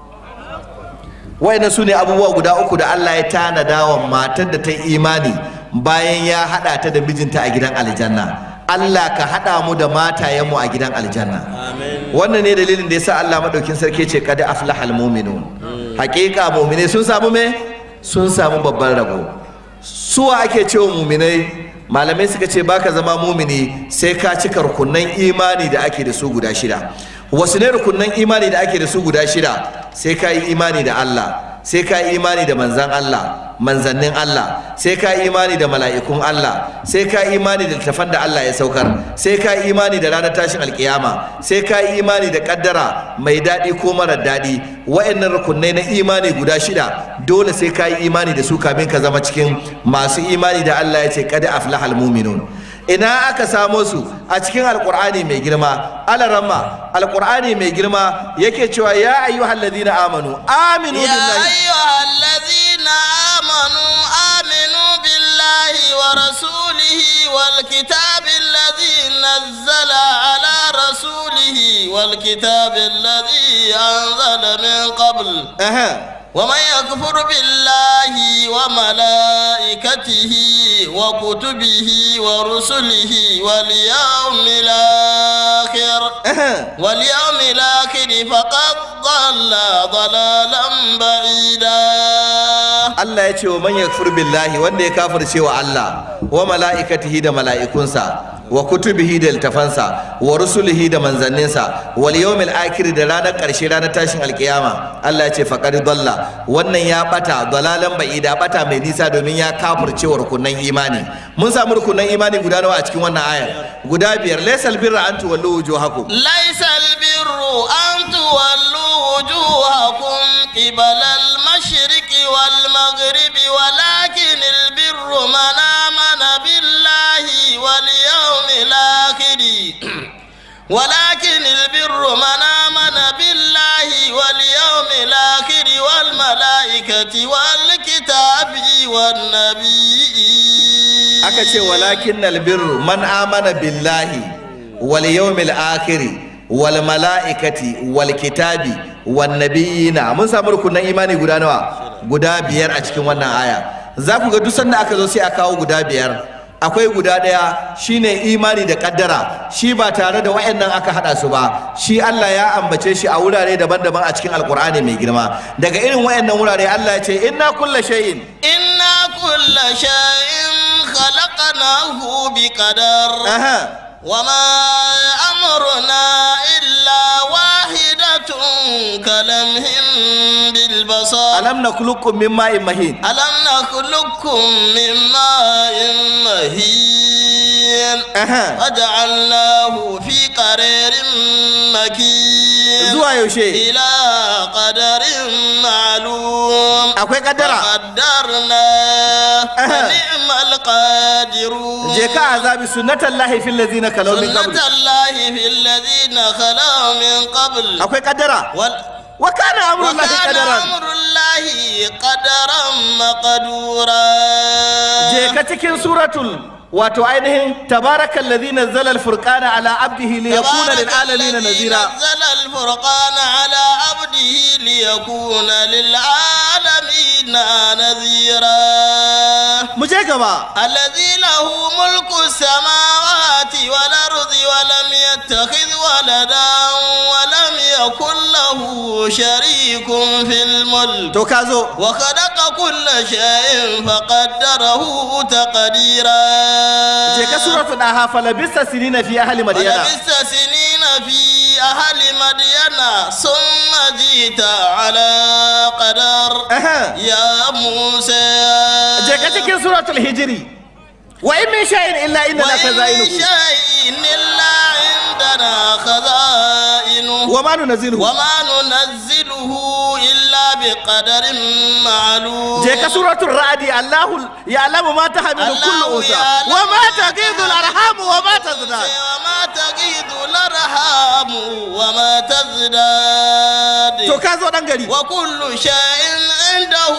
wayannan su ne abubuwa guda uku da Allah ya tanada wa matar da ta yi imani bayan ya hada ta da mijinta a gidan aljanna Allah ka hada mu da matayenmu a gidan aljanna wannan ne dalilin da yasa Allah madaukin sarki ce kad aflahal mu'minun hakika mu'mine sun samu me sun samu babban rabo suwa ake cewa mu'minai malamai suka ce baka zama mumini sai ka cika rukunan imani da ake da su guda shida wasu ne rukunan imani da ake da su guda shida sai ka yi imani da Allah sai ka yi imani da manzan Allah manzannin Allah sai ka yi imani da mala'ikun Allah sai ka yi imani da littafan da Allah ya saukar sai ka yi imani da ranar tashin alkiyama sai ka yi imani da kaddara mai daɗi ko marar daɗi wa'annan rukunai na imani guda shida dole sai ka yi imani da su kamin ka zama cikin masu imani da Allah ya ce kada aflahal muminun ina aka samo su a cikin alkur'ani mai girma alaramma alkur'ani mai girma yake cewa ya ayyuhal ladina amanu aminu يا billahi أيها الذين آمنوا آمنوا بالله ورسوله والكتاب الذي نزل على رسوله والكتاب الذي أنزل من قبل Aha. ومن يكفر بالله وملائكته وكتبه ورسله واليوم الآخر Aha. واليوم الآخر فقد ضل ضلالا بعيدا Allah ya ce wa man yakfur billahi wanda ya kafirce wa Allah wa mala'ikatihi da mala'ikunsa wa kutubihi da littafansa wa rusulihi da manzanninsa wal yawmil akhir da ranar karshe ranar tashin alkiyama Allah ya ce faqad dalla wannan ya bata dalalan ba'ida bata mai nisa domin ya kafirce wa rukunan imani mun samu rukunan imani guda nawa a cikin wannan ayar guda biyar laysal birra an tuwallu wujuhakum ليس البر أن تولوا وجوهكم قبل المشرق والمغرب ولكن البر من آمن بالله ولكن البر من آمن بالله واليوم الآخر والملائكة والكتاب والنبيين aka ce walakin albirru man amana billahi wal yawmil akhir wal malaikati wal kitabi wan nabiyina mun samu rukunan imani guda nawa guda biyar a cikin wannan aya za ku ga duk sanda aka zo sai a kawo guda biyar akwai guda ɗaya shine imani da kaddara shi ba tare da wayannan aka hada su ba shi Allah ya ambace shi a wurare daban-daban a cikin alkur'ani mai girma daga irin wayannan wurare Allah ya ce inna kulla shay'in إنا كل شيء خلقناه بقدر aha وما أمرنا إلا واحدة كلمح بالبصر alam nakhluqukum min ma'in mahin ألم نخلقكم من ماء مهين aha وجعلناه في قرير مكين zuwa yaushe إلى قدر معلوم akwai kaddara قدرنا فنعم القادرون je ka azabi sunnatallahi fil ladzina kalaw min qabl سنة الله في الذين خلوا من قبل akwai kaddara وال... wa kana amrullahi وكان qadaran أمر الله قدرا مقدورا je ka cikin suratul wato ainihin tabarakal ladzi nazzala al-furqana ala abdihi liyakuna lil alamin الذي nazira نزل الفرقان على عبده ليكون للعالمين نذيرا mu je gaba الذي له ملك السماوات والأرض ولم يتخذ ولدا ولم يكن له شريك في الملك to ka zo وخلق كل شيء فقدره تقديرا je ka suratul daha falabista sinina fi ahli madyana ولبثت سنين في أهل مدين ثم جئت على قدر aha يا موسى je ka cikin suratul hijri wa in min shay'in illa inna la وإن khazainuhu شيء إلا عندنا خزائنه wa ma nunzilu وما ننزله إلا بقدر معلوم je ka suratul ra'di allahu ya'lamu ma tahmilu kullu الله unsa يعلم wa ma ما taqidu al-arham wa ma tazdad وما تغيض الأرحام وما تزداد to ka zo dan gari وكل شيء عنده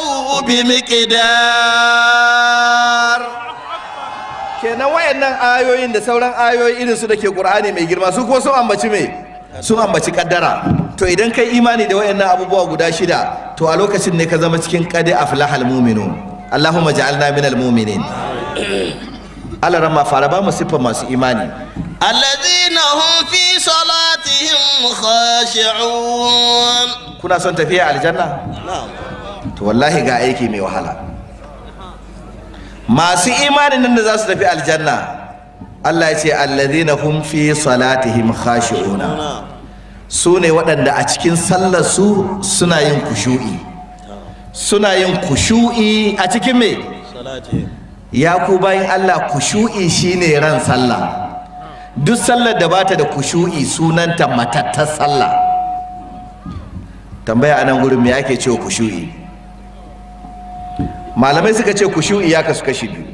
bimiqdar kenan wayannan ayoyin da sauran ayoyi irin su da ke qur'ani mai girma su kuma sun ambaci me sun ambaci kaddara to idan kai imani da wayannan abubuwa guda shida to a lokacin ne ka zama cikin qad aflahal mu'minun allahumma ja'alna minal mu'minin Allah rama fara ba mu siffar masu imani الذين هم في صلاتهم خاشعون kuna son tafiya aljanna to wallahi ga aiki mai wahala masu imanin nan da za su tafi aljanna Allah ya ce alladhina hum fi salatihim khashi'una su ne waɗanda a cikin sallar su suna yin kushu'i suna yin kushu'i a cikin me ya ku bayan Allah kushu'i shine ran sallah duk sallar da bata da kushu'i sunanta matattar sallah tambaya a nan gurin me ake cewa kushu'i malamai suka ce kushu'i ya kasu kashi biyu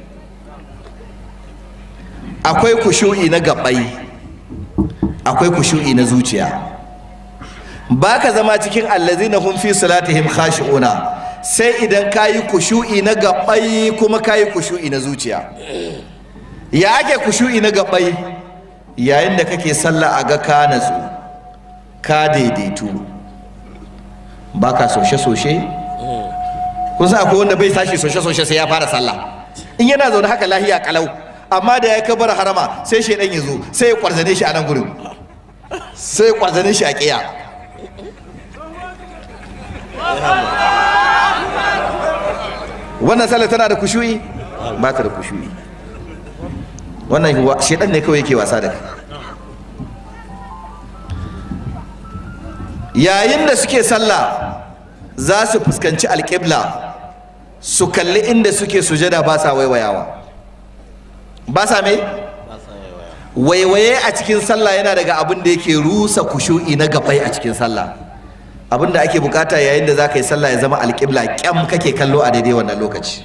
akwai kushu'i na gabai akwai kushu'i na zuciya ba ka zama cikin allazina hum fi salatihim khashi'una sai idan ka yi kushu'i na gabai kuma ka yi kushu'i na zuciya ya ake kushu'i na gabai yayin da kake sallah a ga ka natsu ka daidaitu ba ka soshe-soshe kun san akwai wanda bai tashi soshe-soshe sai ya fara sallah in yana zaune haka lahiya kalau amma da ya kabar harama sai shaidan ya zo sai ya kwarzane shi a nan gurin sai ya kwarzane shi a kiya wannan sallah tana da kushu'i ba ta da kushu'i wannan shaidan ne kawai yake wasa da kai yayin da suke sallah za su fuskanci alƙibla su kalli inda suke sujada ba sa waiwayawa ba sa me waiwaye a cikin sallah yana daga abin da yake rusa kushu'i na gabai a cikin sallah abin da ake bukata yayin da za ka yi sallah ya zama alƙibla kyam kake kallo a daidai wannan lokaci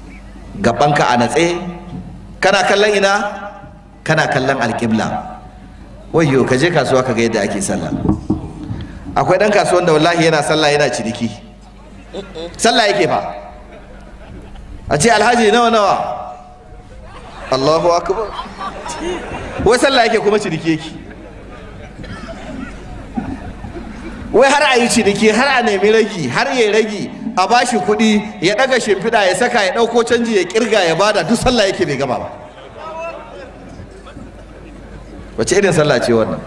gabanka a natse kana kallon ina kana kallon alƙibla wayyo ka je kasuwa ka ga yadda ake sallah akwai dan kasuwan da wallahi yana sallah yana ciniki sallah yake fa a ce alhaji nawa nawa Allahu akbar wai sallah yake kuma ciniki yake wai har a yi ciniki har a nemi ragi har ya ragi a bashi kuɗi ya ɗaga shimfiɗa ya saka ya ɗauko canji ya ƙirga ya bada duk sallah yake bai gama ba wace irin sallah ce wannan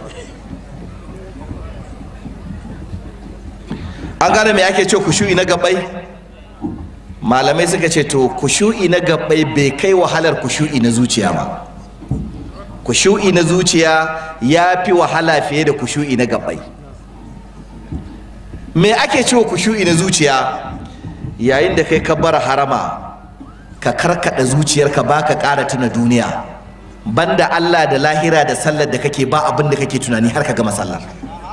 an gane me ake ce kushu'i na gabai malamai suka ce to kushu'i na gabai bai kai wahalar kushu'i na zuciya ba kushu'i na zuciya ya fi wahala fiye da kushu'i na gabai me ake cewa kushu'i na zuciya yayin da kai ka bar harama ka karkada zuciyarka ba ka ƙara tuna duniya banda Allah da lahira da sallar da kake ba abin da kake tunani har ka gama sallar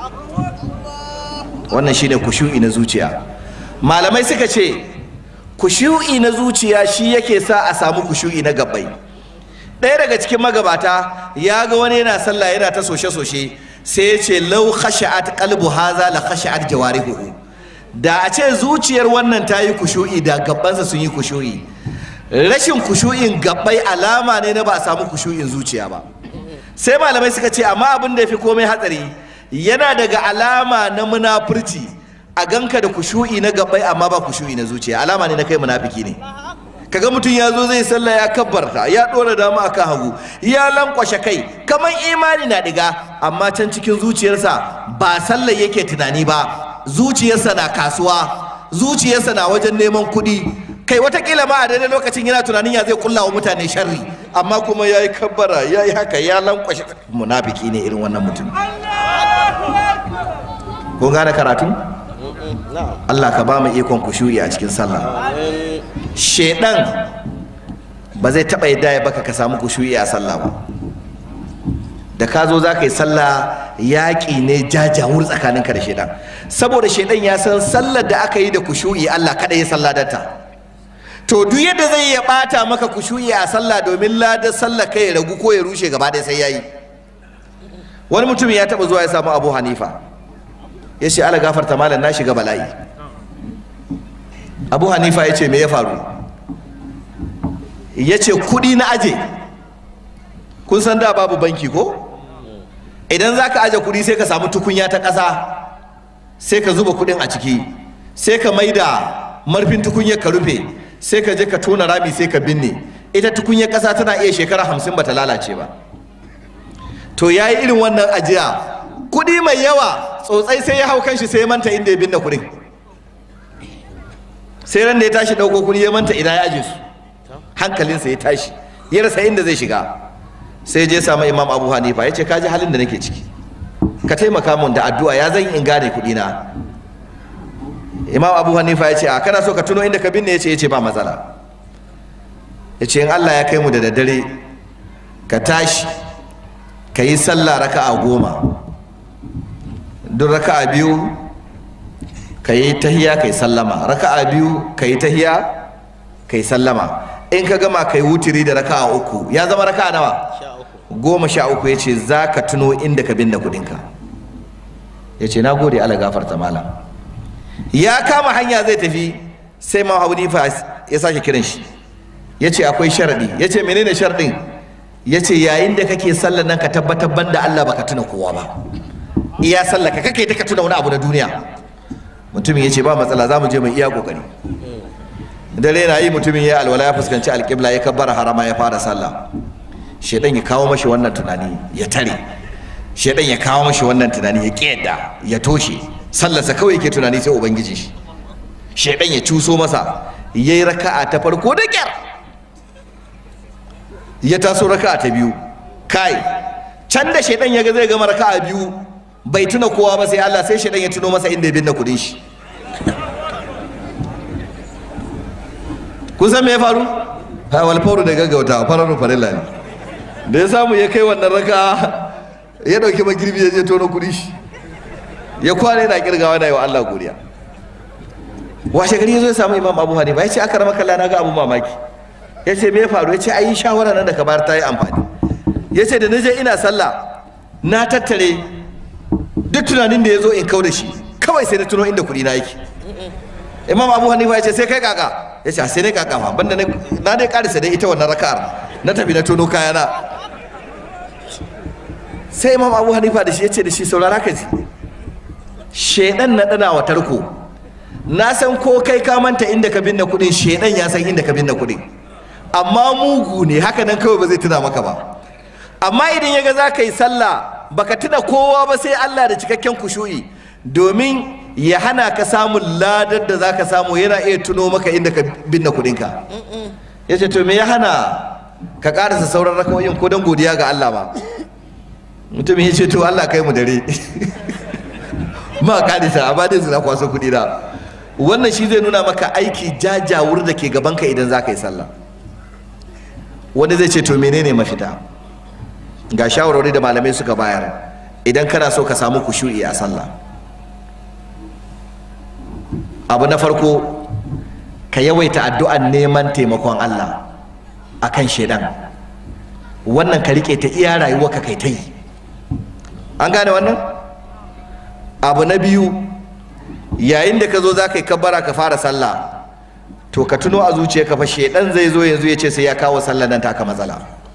wannan shine kushu'i na zuciya malamai suka ce kushu'i na zuciya shi yake sa a samu kushu'i na gabbai ɗaya daga cikin magabata ya ga wani yana sallah yana ta soshe-soshe sai ya ce lau khashi'at qalbu haza la khashi'at jawarihu da a ce zuciyar wannan ta yi kushu'i da gabbansa sun yi kushu'i rashin kushu'in gabbai alama ne na ba a samu kushu'in zuciya ba sai malamai suka ce amma abin da ya fi komai hatsari yana daga alama na munafurci a ganka da kushu'i na gabbai amma ba kushu'i na zuciya alama ne na kai munafiki ne kaga mutum ya zo zai sallah ya kabbarta ya dora dama akan hagu ya lankwashe kai kamar imani na diga amma can cikin zuciyarsa ba sallah yake tunani ba zuciyarsa na kasuwa zuciyarsa na wajen neman kuɗi kai watakila ma a daidai lokacin yana tunanin ya zai kulla wa mutane sharri amma kuma ya yi kabbara ya yi haka ya lankwashe munafiki ne irin wannan mutum kun gane karatu Allah ka ba mu ikon kushu'i a cikin sallah shedan ba zai taɓa yadda ya baka ka samu kushu'i a sallah ba da ka zo za ka yi sallah yaƙi ne jajawur tsakaninka da shedan saboda shedan ya san sallar da aka yi da kushu'i Allah kaɗai ya salladarta to duk yadda zai ya ɓata maka kushu'i a sallah domin ladar sallah kai ya ragu ko ya rushe gaba ɗaya sai ya yi wani mutum ya taɓa zuwa ya samu abu hanifa ya ce ala gafarta malam na shiga bala'i abu hanifa ya ce me ya faru ya ce kudi na aje kun san da babu banki ko idan za ka aje kudi sai ka samu tukunya ta ƙasa sai ka zuba kudin a ciki sai ka maida marfin tukunyar ka rufe sai ka je ka tona rami sai ka binne ita tukunyar ƙasa tana iya shekara hamsin bata lalace ba to ya yi irin wannan ajiya kudi mai yawa tsotsai sai ya hau kanshi sai ya manta inda ya binne kudin sai ran da ya tashi ɗauko kudi ya manta ina ya aje su hankalinsa ya tashi ya rasa inda zai shiga sai je samu imam abu hanifa ya ce kaji halin da nake ciki ka taimaka mun da addu'a ya zan in gane kudi na imam abu hanifa ya ce a kana so ka tuno inda ka binne ya ce ya ce ba matsala ya ce in allah ya kai mu da daddare ka tashi ka yi sallah raka'a goma duk raka'a biyu ka yi tahiya ka yi sallama raka'a biyu ka yi tahiya ka yi sallama in ka gama ka yi wutiri da raka'a uku ya zama raka'a nawa goma sha uku ya ce za ka tuno inda ka binne kudinka ya ce na gode ala gafarta malam ya kama hanya zai tafi sai ma abu nifa ya sake kiran shi ya ce akwai sharaɗi ya ce menene sharaɗin ya ce yayin da kake sallar nan ka tabbatar banda Allah baka tuna kowa ba iya sallar ka kake ta ka tuna wani abu na duniya mutumin ya ce ba matsala za mu je mu iya kokari dare na yi mutumin ya alwala ya fuskanci alƙibla ya kabbara harama ya fara sallah shedan ya kawo mashi wannan tunani ya tare shedan ya kawo mashi wannan tunani ya ƙiyadda ya toshe sallarsa kawai yake tunani sai ubangiji shi shedan ya cuso masa yayi raka'a ta farko da kyar ya taso raka'a ta biyu kai can da shaidan ya ga zai gama raka'a biyu bai tuna kowa ba sai Allah sai shaidan ya tuno masa inda ya binne kudin shi kun san me ya faru ha wal fauru da gaggauta fararun farilla ne da ya samu ya kai wannan raka ya dauki magirbi ya je tono kudin shi ya kwana yana kirgawa na yi wa Allah godiya washe gari ya zo ya samu imam abu hanifa ya ce aka rama kalla na ga abu mamaki ya ce me ya faru ya ce ayi shawara nan da ka bayar ta yi amfani ya ce da na je ina sallah na tattare duk tunanin da ya zo in kau da shi kawai sai na tuno inda kuɗi na yake imam abu hanifa ya ce sai kai kaka ya ce sai ne kaka fa banda na dai karisa dai ita wannan raka'ar na tafi na tono kayana sai imam abu hanifa da shi ya ce da shi saurara ka ji shedan na dana wa tarko na san ko kai ka manta inda ka binne kuɗin shedan ya san inda ka binne kuɗin amma mugu ne haka nan kawai ba zai tuna maka ba amma idan ya ga za ka yi sallah baka tuna kowa ba sai Allah da cikakken kushu'i domin ya hana ka samun ladar da za ka samu yana iya tuno maka inda ka binne kudinka ya ce to me ya hana ka karasa sauran rakawoyin ko don godiya ga Allah ba mutumin ya ce to Allah kai mu dare ma kadisa amma dai suna kwaso kudi da wannan shi zai nuna maka aiki jajawur da ke gabanka idan za ka yi sallah wani zai ce to menene mafita ga shawarwari da malamai suka bayar idan kana so ka samu kushu'i a sallah abu na farko ka yawaita addu'an neman taimakon Allah akan shedan wannan ka rike ta iya rayuwa ka kai ta yi an gane wannan abu na biyu yayin da ka zo za ka yi kabbara ka fara sallah to ka tuno a zuciya ka fa shedan zai zo yanzu ya ce sai ya kawo sallah nan taka matsala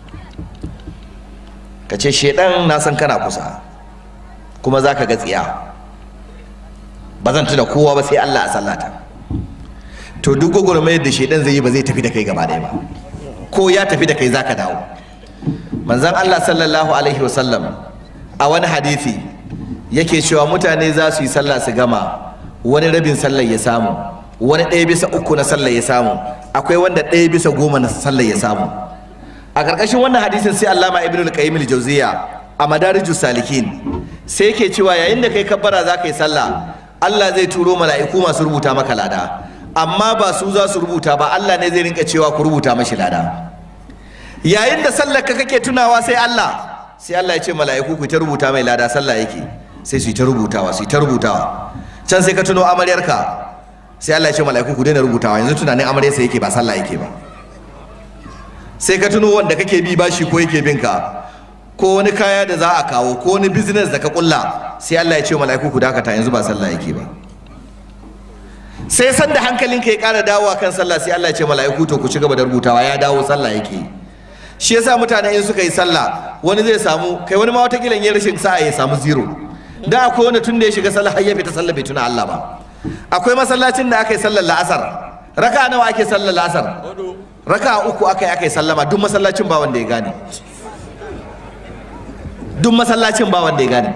ka ce shedan na san kana kusa kuma za ka ga tsiya ba zan tuna kowa ba sai Allah a sallata to duk gwagwarmayar da shedan zai yi ba zai tafi da kai gaba ɗaya ba ko ya tafi da kai za ka dawo manzon Allah sallallahu alaihi wasallam a wani hadisi yake cewa mutane za su yi sallah su gama wani rabin sallar ya samu wani ɗaya bisa uku na sallar ya samu akwai wanda ɗaya bisa goma na sallar ya samu a ƙarƙashin wannan hadisin sai allama ibn al-qayyim al-jawziya a madarijus salikin sai yake cewa yayin da kai kabbara za ka yi sallah Allah zai turo mala'iku masu rubuta maka lada amma ba su za su rubuta ba Allah ne zai rinka cewa ku rubuta mashi lada yayin da sallar ka kake tunawa sai Allah sai Allah ya ce mala'iku ku ta rubuta mai lada sallah yake sai su yi ta rubutawa su yi ta rubutawa can sai ka tuno amaryarka sai Allah ya ce mala'iku ku daina rubutawa yanzu tunanin amaryarsa yake ba sallah yake ba sai ka tuno wanda kake bi bashi ko yake bin ka ko wani kaya da za a kawo ko wani business da ka kulla sai Allah ya ce mala'iku ku dakata yanzu ba sallah yake ba sai san da hankalinka ya ƙara dawowa kan sallah sai Allah ya ce mala'iku to ku ci gaba da rubutawa ya dawo sallah yake shi yasa mutane in suka yi sallah wani zai samu kai wani ma wata kilan ya rashin sa'a ya samu zero da akwai wani tun da ya shiga sallah har ya fita sallah bai tuna Allah ba akwai masallacin da aka yi sallar la'asar raka nawa ake sallar la'asar raka uku aka yi aka yi sallama duk masallacin ba wanda ya gane duk masallacin ba wanda ya gane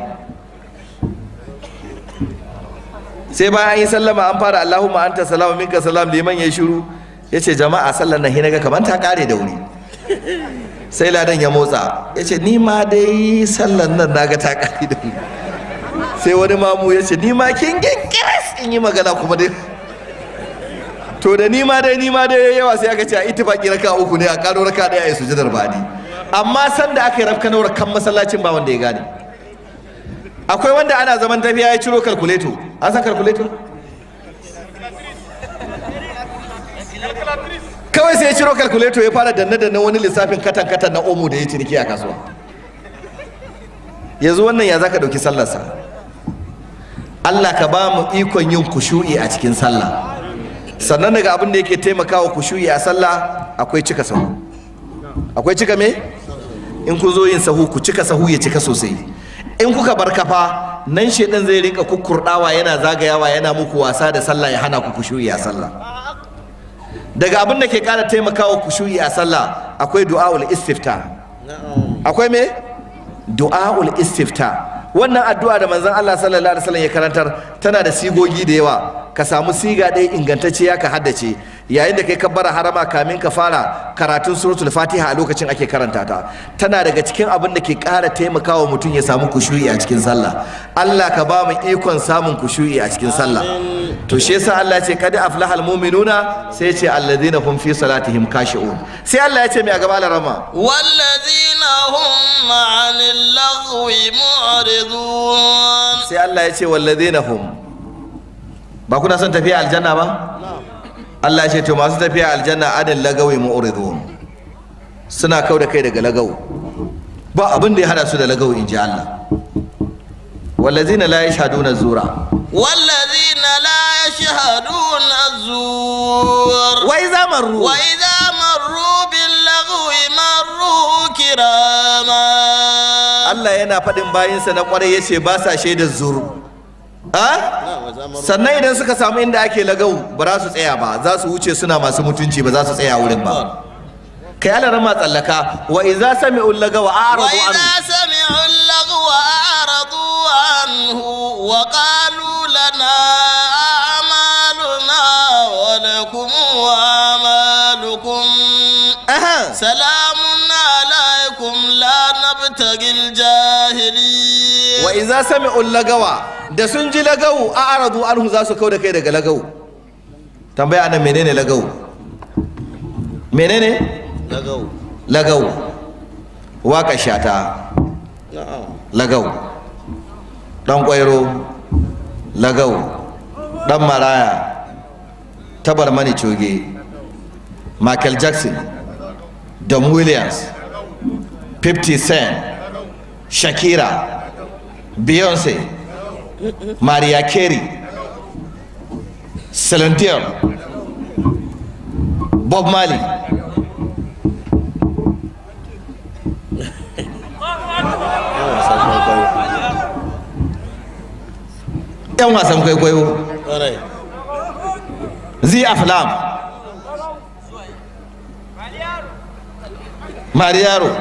sai bayan an yi sallama an fara Allahumma anta salamu minka salam liman ya shiru ya ce jama'a sallar nan hinaga kamar ta kare da wuri sai ladan ya motsa ya ce ni ma dai sallar nan naga ta kare da wuri sai wani mamu ya ce ni ma kin gingiris in yi magana kuma dai to da ni ma dai ni ma dai yawa sai aka ce a ittifaqi raka uku ne a karo raka daya a sujudar badi amma san da aka yi rafka nawar kan masallacin ba wanda ya gane akwai wanda ana zaman tafiya ya ciro kalkuleto an san kalkuleto kawai sai ya ciro kalkuleto ya fara danne danne wani lissafin katan katan na omo da ya ciniki a kasuwa yanzu wannan ya zaka dauki sallarsa Allah ka ba mu ikon yin kushu'i a cikin sallah sannan daga abin da yake taimakawa kushu'i a sallah akwai cika sahu akwai cika me in ku zo yin sahu ku cika sahu ya cika sosai in kuka bar kafa nan shedan zai rinka kukkurdawa yana zagayawa yana muku wasa da sallah ya hana ku kushu'i a sallah daga abin da ke kara taimakawa kushu'i a sallah akwai du'aul istifta akwai me du'aul istifta wannan addu'a da manzon Allah sallallahu alaihi wasallam ya karantar tana da sigogi da yawa ka samu siga ɗaya ingantacciya ka haddace yayin da kai kabbara harama kamin ka fara karatun suratul fatiha a lokacin ake karanta ta tana daga cikin abin da ke ƙara taimakawa mutum ya samu kushu'i a cikin sallah Allah ka ba mu ikon samun kushu'i a cikin sallah to shi yasa Allah ya ce kad aflahal mu'minuna sai ya ce alladhina hum fi salatihim khashi'un sai Allah ya ce mai a gaba larama والذين هم عن اللغو معرضون sai Allah ya ce walladhina hum ba kuna son tafiya aljanna ba Allah ya ce to masu tafiya aljanna adal lagawi mu'ridun suna kau da kai daga lagawu ba abin da ya hada su da lagawo in ji Allah wallazina la yashhaduna zura والذين لا يشهدون الزور wai zamaru وإذا مروا باللغو مروا كراما Allah yana faɗin bayinsa na ƙwarai yace ba sa shaidar zuru a sannan idan suka samu inda ake lagau ba za su tsaya ba za su wuce suna masu mutunci ba za su tsaya wurin ba kai ala rama tsallaka wa idza sami'u lagawa a'radu anhu وإذا سمعوا اللغو أعرضوا عنه وقالوا لنا أعمالنا ولكم أعمالكم Aha. سلام عليكم لا نبتغي الجاهلين wa idza sami'u lagawa da sun ji lagau a'radu anhu za su kauda kai daga lagau tambaya anan menene lagau menene لغو lagau waka shata نعم lagau dan kwairo lagau dan maraya tabar mani coge michael jackson don williams 50 cent shakira beyonce mariah carey celine dion bob marley yan wasan kwaikwayo zi aflam mariyaro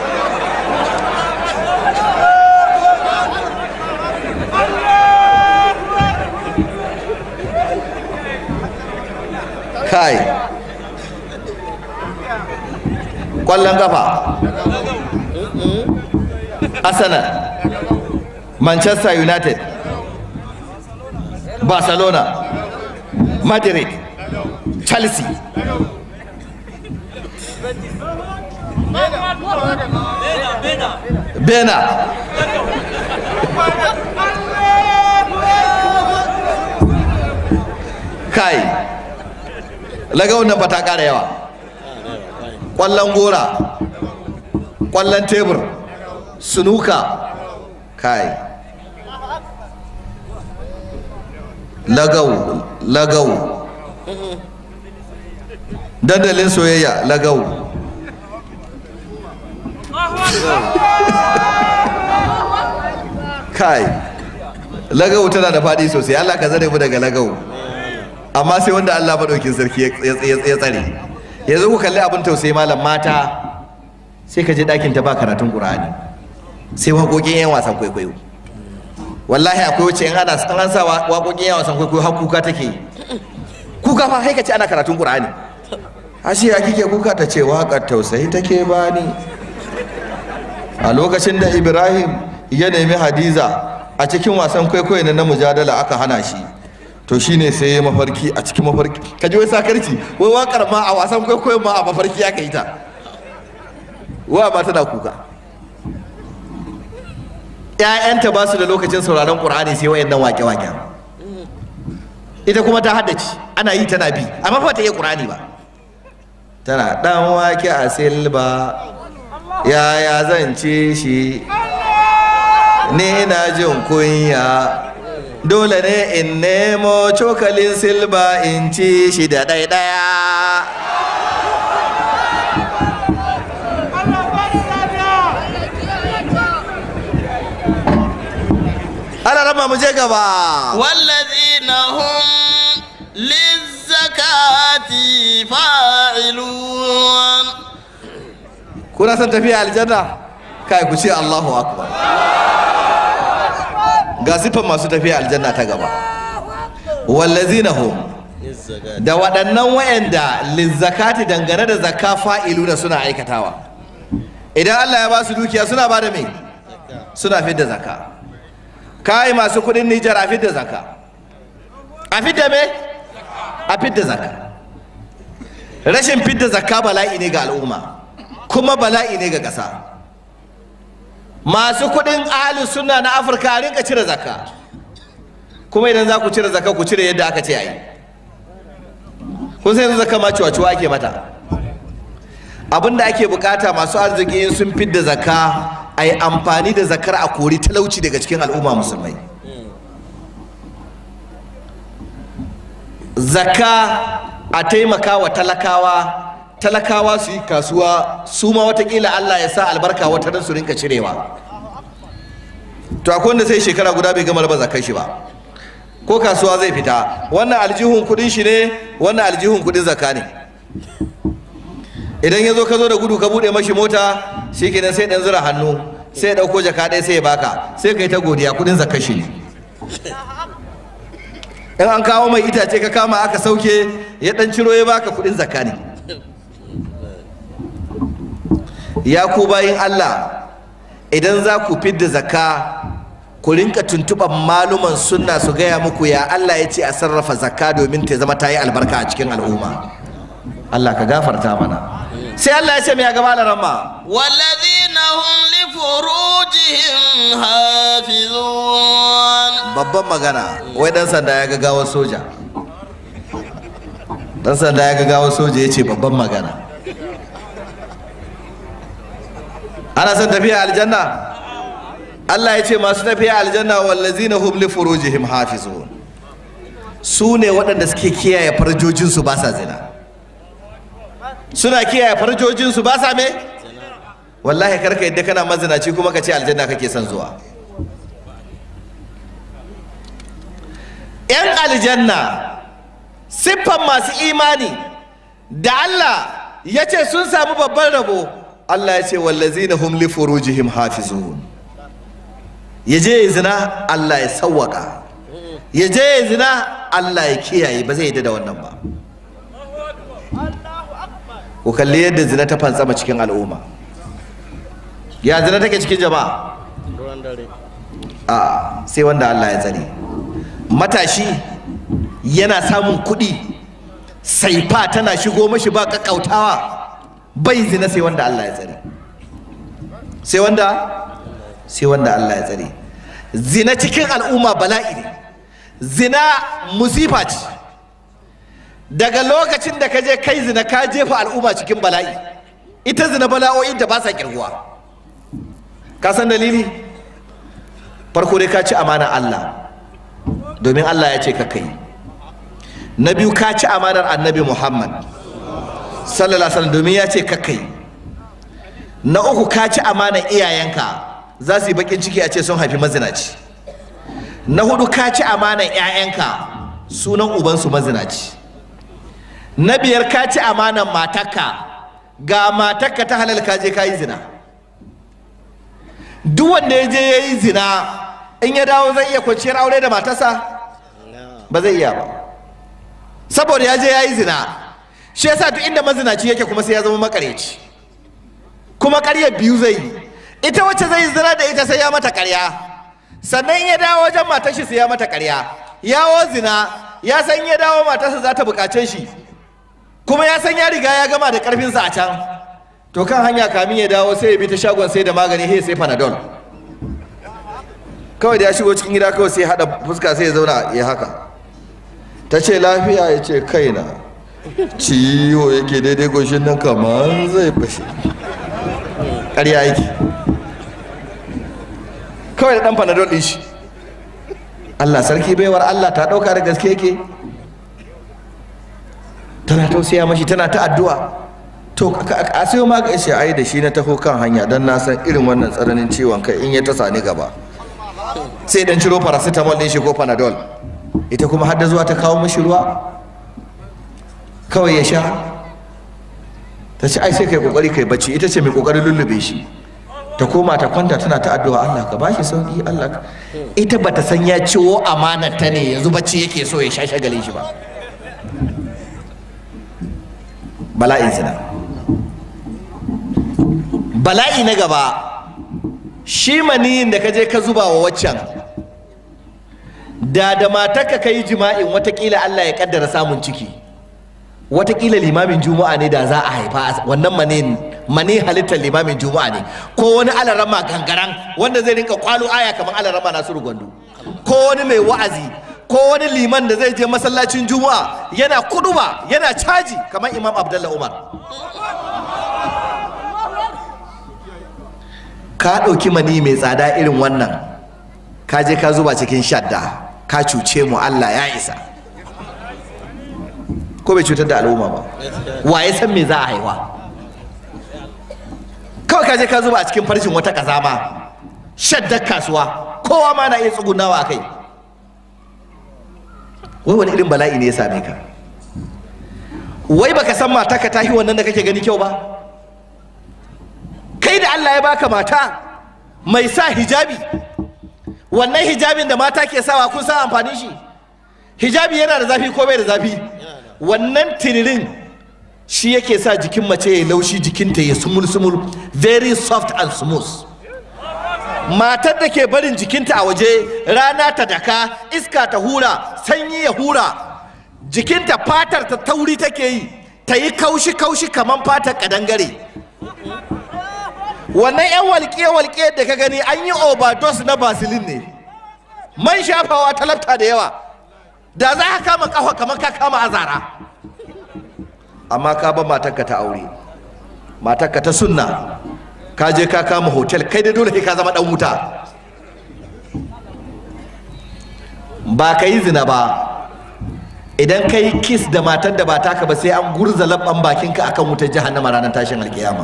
kai kwallon kafa arsenal manchester united barcelona madrid chelsea bena kai laga wannan ba ta ƙara yawa ƙwallon gora ƙwallon tebur sunuka kai lagau lagau dandalin soyayya lagau kai lagau tana da faɗi sosai allah ka zare mu daga lagau amma sai wanda allah maɗaukin sarki ya- ya ya tsare yanzu ku kalli abin tausayi malam mata sai ka je ɗakin ta ba karatun ƙur'ani sai waƙoƙin 'yan wasan kwaikwayo wallahi akwai wacce in ana an sa wa- waƙoƙin 'yan wasan kwaikwayo har kuka take yi kuka fa sai ka ce ana karatun ƙur'ani ashe ya kike kuka ta ce waƙar tausayi take bani a lokacin da ibrahim ya nemi hadiza a cikin wasan kwaikwayo na mujadala aka hana shi to shine sai ya mafarki a cikin mafarki ka ji wai sakarci wai waƙar ma a wasan kwaikwayo ma a mafarki aka yi ta wa ba tana kuka ‘ya'yanta ba su da lokacin sauraron ƙur'ani sai wayannan wake-waken ita kuma ta haddace ana yi tana bi amma ba ta iya ƙur'ani ba tana ɗan wake a silba yaya zan ce shi ni na jin kunya dole ne in nemo cokalin silba in ci shi da ɗaiɗaya ana rama mu je gaba والذين هم للزكاة فاعلون kuna son tafiya aljanna kai ku ce Allahu akbar ga sifan masu tafiya aljanna ta gaba wallazina hum da waɗannan wayanda lizzakati dangane da zakka fa'iluna suna aikatawa idan Allah ya ba su dukiya suna ba da me suna fidda zakka kai masu kudin Nijar a fidda zakka a fidda me a fidda zakka rashin fidda zakka bala'i ne ga al'umma kuma bala'i ne ga ƙasa masu kuɗin ahalus sunna na afirka a rinka cire zakka kuma idan za ku cire zakka ku cire yadda aka ce a yi kun sai yanzu zakka ma ciwa ake mata abinda ake bukata masu arziki in sun fidda zakka a yi amfani da zakar a kori talauci daga cikin al'umma musulmai zakka a taimaka wa talakawa talakawa su yi kasuwa su ma watakila allah ya sa albarka wata don su rinka cirewa to akwai wanda sai shekara guda bai gama raba zakar shi ba ko kasuwa zai fita wannan aljihun kudin shi ne wannan aljihun kudin zakka ne idan ya zo ka zo da gudu ka bude mashi mota shi kenan sai dan zura hannu sai ya dauko jaka ɗaya sai ya baka sai ka yi ta godiya kudin zakka shi ne in an kawo mai itace ka kama aka sauke ya dan ciro ya baka kudin zakka ne ya ku bayin Allah idan za ku fidda zakka ku rinka tuntuɓar maluman sunna su gaya muku ya Allah ya ce a sarrafa zakka domin ta zama ta yi albarka a cikin al'umma Allah ka gafarta mana sai Allah ya ce mai gaba da ramma والذين هم لفروجهم حافظون babban magana wai dan sanda ya ga gawar soja dan sanda ya ga gawar soja ya ce babban magana ana son tafiya aljanna Allah ya ce masu tafiya aljanna wallazina hum li furujihim hafizun su ne waɗanda suke kiyaye farjojinsu ba sa zina suna kiyaye farjojinsu ba sa me wallahi karka yadda kana mazinaci kuma ka ce aljanna kake son zuwa yan aljanna siffan masu imani da Allah ya ce sun samu babban rabo Allah ya ce wallazina hum li furujihim hafizun ya je ya zina Allah ya sawwaka ya je ya zina Allah ya kiyaye ba zai yi da wannan ba ku kalli yadda zina ta fantsama cikin al'umma ya zina take cikin jama'a a sai wanda Allah ya tsare matashi yana samun kuɗi saifa tana shigo mashi ba kakkautawa bai zina sai wanda Allah ya tsare sai wanda sai wanda Allah ya tsare zina cikin al'umma bala'i ne zina musifa ce daga lokacin da ka je kai zina ka jefa al'umma cikin bala'i ita zina bala'o'in da ba sa kirguwa ka san dalili farko dai ka ci amana Allah domin Allah ya ce ka kai na biyu ka ci amanar annabi Muhammad sallallahu alaihi wasallam domin ya ce ka kai na uku ka ci amanar iyayenka za su yi bakin ciki a ce sun haifi mazinaci na hudu ka ci amanar 'ya'yanka sunan ubansu mazinaci na biyar ka ci amanar matarka ga matarka ta halal ka je ka yi zina duk wanda ya je ya yi zina in ya dawo zai iya kwanciyar aure da matarsa ba zai iya ba saboda ya je ya yi zina shi yasa duk inda mazinaci yake kuma sai ya zama makareci kuma karyar biyu zai yi ita wacce zai zina da ita sai ya mata karya sannan in ya dawo wajen matar shi sai ya mata karya yawo zina ya san ya dawo matarsa za ta bukace shi kuma ya san ya riga ya gama da karfinsa a can to kan hanya kamin ya dawo sai ya bi ta shagon sai da magani sai sai panadol kawai da ya shigo cikin gida kawai sai hada fuska sai ya zauna ya haka ta ce lafiya ya ce kaina ciwo yake daidai goshin nan kamar zai fashe ƙarya yake kawai da ɗan panadol ɗin shi Allah sarki baiwar Allah ta ɗauka da gaske yake tana tausaya mashi tana ta addu'a to a sayo maka ishe ai da shi na taho kan hanya don na san irin wannan tsananin ciwon kai in ya ta sani gaba sai dan ciro paracetamol ɗin shi ko panadol ita kuma har da zuwa ta kawo mashi ruwa kawai ya sha ta ce ai sai kai kokari kai bacci ita ce mai kokarin lullube shi ta koma ta kwanta tana ta addu'a Allah ka bashi sauki Allah ka ita bata san ya ciwo amanar ta ne yanzu bacci yake so ya sha shagalin shi ba bala'in zina bala'i na gaba shi maniyin da ka je ka zuba wa waccan da da matarka ka yi jima'in watakila Allah ya kaddara samun ciki watakila limamin juma'a ne da za a haifa wannan mani mani halittar limamin juma'a ne ko wani alarama gangaran wanda zai rinka kwalo aya kamar alarama nasiru gwandu ko wani mai wa'azi ko wani liman da zai je masallacin juma'a yana kuduba yana caji kamar imam abdullah umar ka ɗauki mani mai tsada irin wannan ka je ka zuba cikin shadda ka cuce mu Allah ya isa ko bai cutar da al'umma ba wa ya san me za a haifa kawai ka je ka zuba a cikin farshin wata kazama shaddar kasuwa kowa ma na iya tsugunawa a kai wai wani irin bala'i ne ya same ka wai baka san mata ka tahi wannan da kake gani kyau ba kai da Allah ya baka mata mai sa hijabi wannan hijabin da mata ke sawa kun san amfanin shi hijabi yana da zafi ko bai da zafi wannan tiririn shi yake sa jikin mace ya laushi jikinta ya sumul sumul very soft and smooth matar da ke barin jikinta a waje rana ta daka iska ta hura sanyi ya hura jikinta fatar ta tauri take yi ta yi kaushi kaushi kamar fatar kadangare wannan yan walƙiye-walƙiye da ka gani an yi overdose na basilin ne man shafawa talabta da yawa da za ka kama kafa kamar ka kama azara amma ka ba matarka ta aure matarka ta sunna ka je ka kama hotel kai dai dole ka zama dan wuta ba ka yi zina ba idan ka yi kiss da matar da ba taka ba sai an gurza labban bakinka akan wutar jahannama ranar tashin alkiyama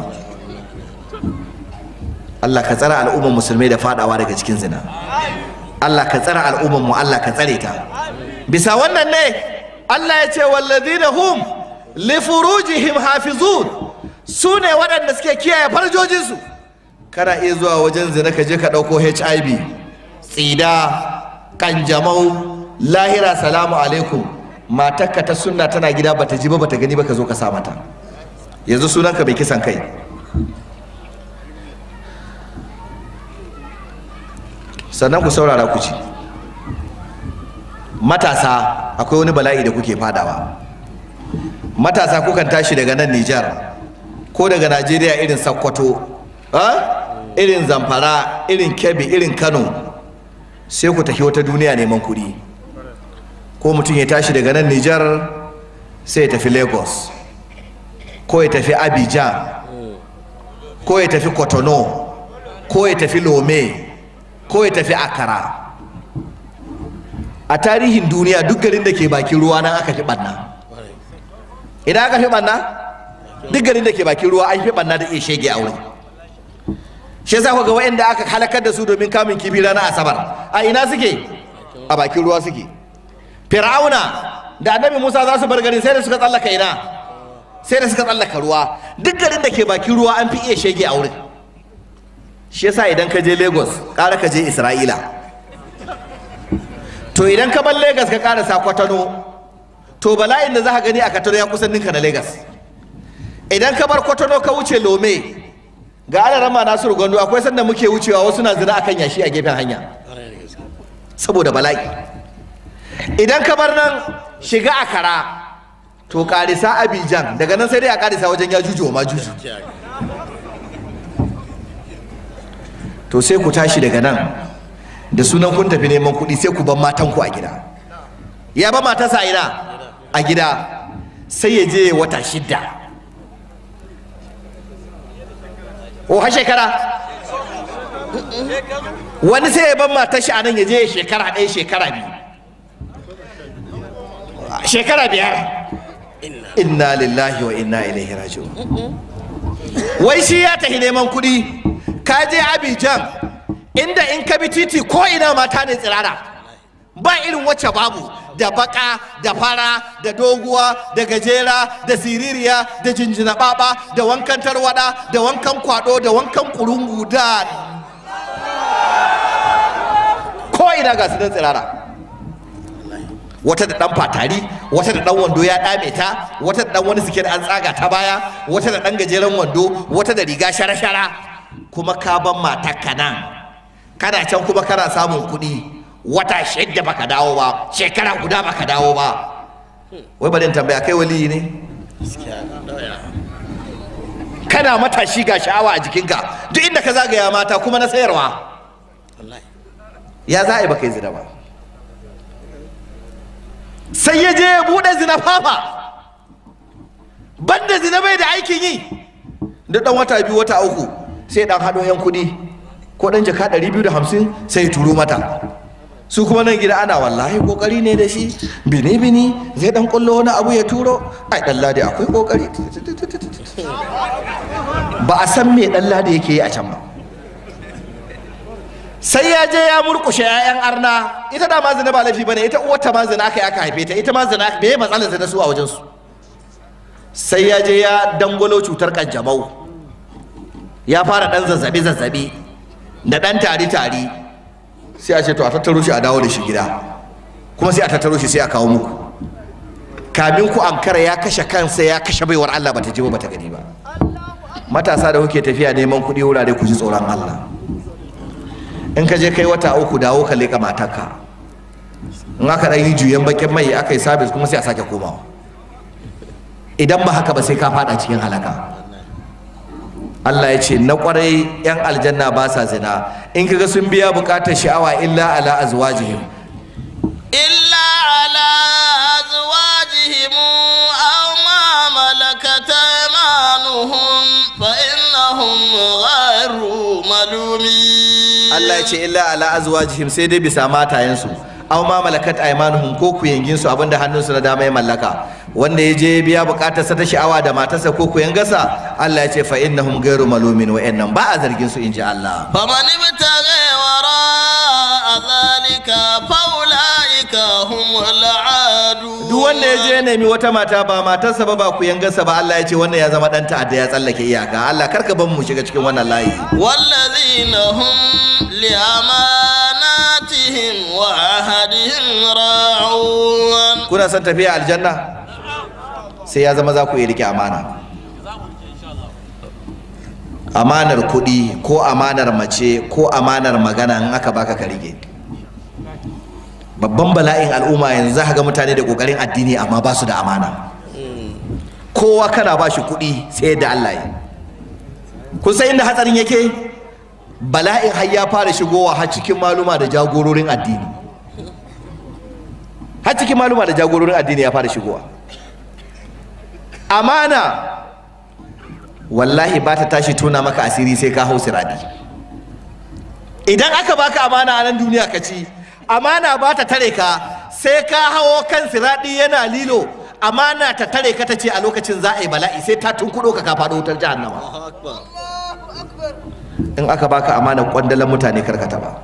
Allah ka tsara al'umman musulmai da fadawa daga cikin zina Allah ka tsara al'umman mu Allah ka tsare ta bisa wannan ne Allah ya ce wallazina hum li furujihim hafizun su ne waɗanda suke kiyaye farjojinsu kana iya zuwa wajen zina ka je ka ɗauko HIV tsida kanjamau lahira salamu alaikum matarka ta sunna tana gida bata ji ba bata gani ba ka zo ka sa mata yanzu sunanka bai kisan kai sannan ku saurara ku ci matasa akwai wani bala'i da kuke fadawa matasa kukan tashi daga nan Nijar ko daga Najeriya irin Sokoto irin Zamfara irin Kebbi irin Kano sai ku tafi wata duniya neman kuɗi ko mutum ya tashi daga nan Nijar sai ya tafi Lagos ko ya tafi Abidjan ko ya tafi Cotonou ko ya tafi Lome ko ya tafi Akara a tarihin duniya duk garin da ke bakin ruwa nan aka fi ɓanna idan aka fi ɓanna duk garin da ke bakin ruwa an fi ɓanna da iya shege a wurin shi yasa ga waɗanda aka halakar da su domin kamun kifi ranar asabar a ina suke a bakin ruwa suke fir'auna da annabi musa za su bar garin sai da suka tsallaka ina sai da suka tsallaka ruwa duk garin da ke bakin ruwa an fi iya shege a wurin shi yasa idan ka je lagos ƙara ka je isra'ila to idan ka bar lagos ka ƙarasa kwatano to bala'in da za ka gani a katano ya kusan ninka na lagos idan ka bar kwatano ka wuce lome ga ana rama nasiru gwando akwai sanda muke wucewa wasu na zina akan yashi a gefen hanya saboda bala'i idan ka bar nan shiga akara to karisa abijan daga nan sai dai a karisa wajen ya juju ma juju to sai ku tashi daga nan da sunan kun tafi neman kuɗi sai ku ban matanku a gida ya ba matarsa a ina a gida sai ya je wata shidda o ha shekara wani sai ya ban matar shi a nan ya je shekara ɗaya shekara biyu shekara biyar inna lillahi wa inna ilaihi raji'un wai shi ya tafi neman kuɗi ka je Abidjan inda in ka bi titi ko ina mata ne tsirara ba irin wacce babu da baka da fara da doguwa da gajera da siririya da jinjina baba da wankan tarwada da wankan kwado da wankan kurungu da ko ina ga su tsirara wata da dan fatari wata da dan wando ya dame ta wata da dan wani siket an tsaga ta baya wata da dan gajeren wando wata da riga shara-shara kuma ka ban matakka nan kana can kuma kana samun kuɗi wata shidda baka dawo ba shekara guda baka dawo ba wai bari tambaya kai waliyi ne kana matashi ga sha'awa a jikinka duk inda ka zagaya mata kuma na sayarwa ya za a yi baka yi zina ba sai ya je ya buɗe zina fafa banda zina bai da aikin yi da ɗan wata biyu wata uku sai dan hado yan kudi ko dan jaka 250 sai ya turo mata su kuma nan gida ana wallahi kokari ne da shi bini bini zai dan kullo wani abu ya turo ai dan ladi akwai kokari ba a san me dan ladi yake yi a can ba sai ya je ya murkushe 'ya'yan arna ita da ma zina ba laifi bane ita uwarta ma zina aka yi aka haife ta ita ma zina me matsalar zina su a wajen su sai ya je ya dangwalo cutar kanjamau ya fara dan zazzabi zazzabi da dan tari tari sai a ce to a tattaro shi a dawo da shi gida kuma sai a tattaro shi sai a kawo muku kamin ku ankara ya kashe kansa ya kashe baiwar Allah bata ji ba bata gani ba matasa da kuke tafiya neman kuɗi wurare ku ji tsoron Allah in ka je kai wata uku dawo ka leƙa matarka in aka ɗan yi juyen bakin mai aka yi sabis kuma sai a sake komawa idan ba haka ba sai ka fada cikin halaka Allah ya ce na kwarai yan aljanna ba sa zina in kaga sun biya bukatar sha'awa illa ala azwajihim إلا على أزواجهم أو ما ملكت أيمانهم فإنهم غير ملومين Allah ya ce illa ala azwajihim sai dai bisa matayensu aw ma malakat aymanuhum ko kuyangin su abinda hannunsu na dama ya mallaka wanda ya je biya bukatarsa ta sha'awa da matarsa ko kuyangarsa Allah ya ce fa innahum ghairu malumin wa innan ba a zargin su inji Allah فمن ابتغي وراء ذلك فأولئك هم العادون duk wanda ya je ya nemi wata mata ba matarsa ba ba kuyangarsa ba Allah ya ce wannan ya zama dan ta'adda ya tsallake iyaka Allah karka ban mu shiga cikin wannan layi والذين هم لأماناتهم وعهدهم راعون kuna son tafiya aljanna sai ya zama za ku iya rike amana amanar kuɗi ko amanar mace ko amanar magana in aka baka ka rike babban bala'in al'umma yanzu za ka ga mutane da ƙoƙarin addini amma ba su da amana kowa kana ba shi kuɗi sai da Allah yi kun san inda hatsarin yake bala'in har ya fara shigowa har cikin maluma da jagororin addini har cikin maluma da jagororin addini ya fara shigowa amana wallahi ba ta tashi tona maka asiri sai ka hau siradi idan aka baka amana a nan duniya ka ci amana ba ta tare ka sai ka hawo kan siradi yana lilo amana ta tare ka ta ce a lokacin za a yi bala'i sai ta tunkuɗo ka ka faɗo wutar jahannama in aka baka amanar kwandalan mutane karkata ba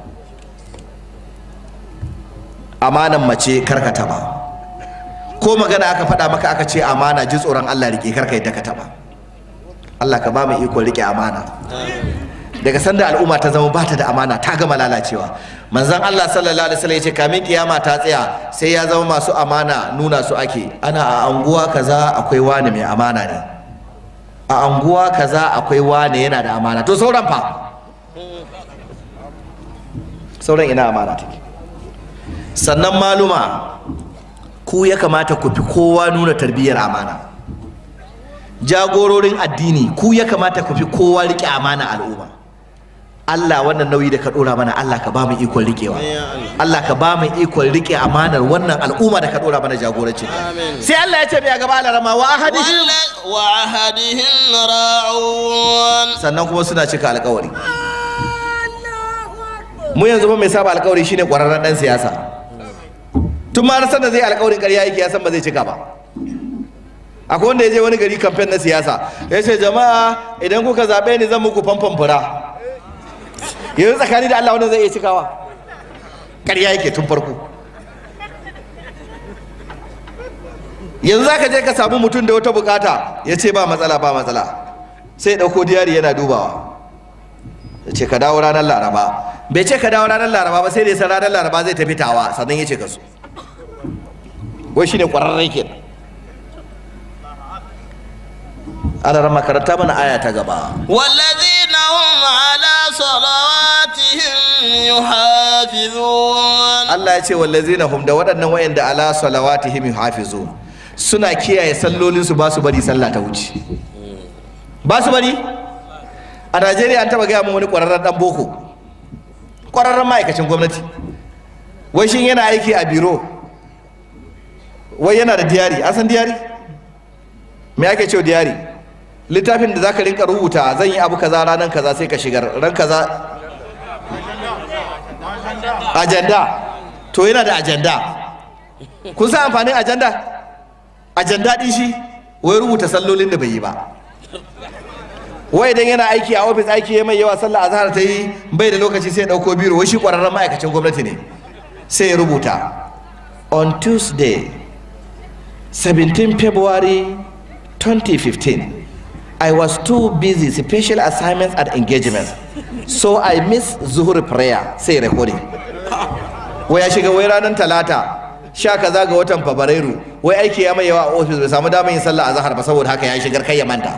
amanan mace karkata ba ko magana aka faɗa maka aka ce amana ji tsoron Allah rike karka yadda ka taɓa Allah ka ba mu iko rike amana daga sanda al'umma ta zama bata da amana ta gama lalacewa manzon Allah sallallahu alaihi wasallam ya ce kamin kiyama ta tsaya sai ya zama masu amana nuna su ake ana a anguwa kaza akwai wani mai amana ne a anguwa kaza akwai wani yana da amana to sauran fa sauran ina amana take sannan maluma ku ya kamata ku fi kowa nuna tarbiyyar amana jagororin addini ku ya kamata ku fi kowa riƙe amana al'umma Allah wannan nauyi da ka ɗora mana Allah ka ba mu ikon riƙewa Allah ka ba mu ikon riƙe amanar wannan al'umma da ka ɗora mana jagoranci sai Allah ya ce mai a gaba alarama wa ahadihim وال- وعهدهم راعون sannan kuma suna cika alƙawari mu yanzu ba mai saba alƙawari shine ƙwararren ɗan siyasa tun ma san da zai alƙawarin ƙarya yake ya san ba zai cika ba akwai wanda ya je wani gari kamfen na siyasa ya ce jama'a idan kuka zaɓe ni zan muku famfan fura yanzu tsakani da Allah wannan zai iya cikawa ƙarya yake tun farko yanzu za ka je ka samu mutum da wata bukata ya ce ba matsala ba matsala sai ya ɗauko diyari yana dubawa ya ce ka dawo ranar laraba bai ce ka dawo ranar laraba ba sai da ya san ranar laraba zai tafi tawa sannan ya ce ka so wai shine ƙwararren kenan ana ran makaranta mana aya ta gaba والذين هم على صلواتهم يحافظون Allah ya ce wallazina hum da waɗannan wayanda ala salawatihim yuhafizun suna kiyaye sallolin su ba su bari sallah ta wuce ba su bari a Najeriya an taba gaya min wani ƙwararren dan boko ƙwararren ma'aikacin gwamnati wai shin yana aiki a biro wai yana da diyari an san diyari me ake cewa diyari littafin da zaka rinka rubuta zan yi abu kaza ranar kaza sai ka shigar ran kaza ajanda to yana da ajanda kun san amfanin ajanda ajanda din shi wai rubuta sallolin da bai yi ba wai idan yana aiki a ofis aiki ya mai yawa sallah azhar ta yi bai da lokaci sai ya dauko biro wai shi kwararren ma'aikacin gwamnati ne sai ya rubuta on tuesday 17 february 2015 I was too busy special assignments and engagements so I missed zuhur prayer sai recording wai ya shiga wai ranar talata sha kaza ga watan fabrairu wai aiki ya mai yawa a ofis bai samu damar yin sallah azhar ba saboda haka ya shigar kai ya manta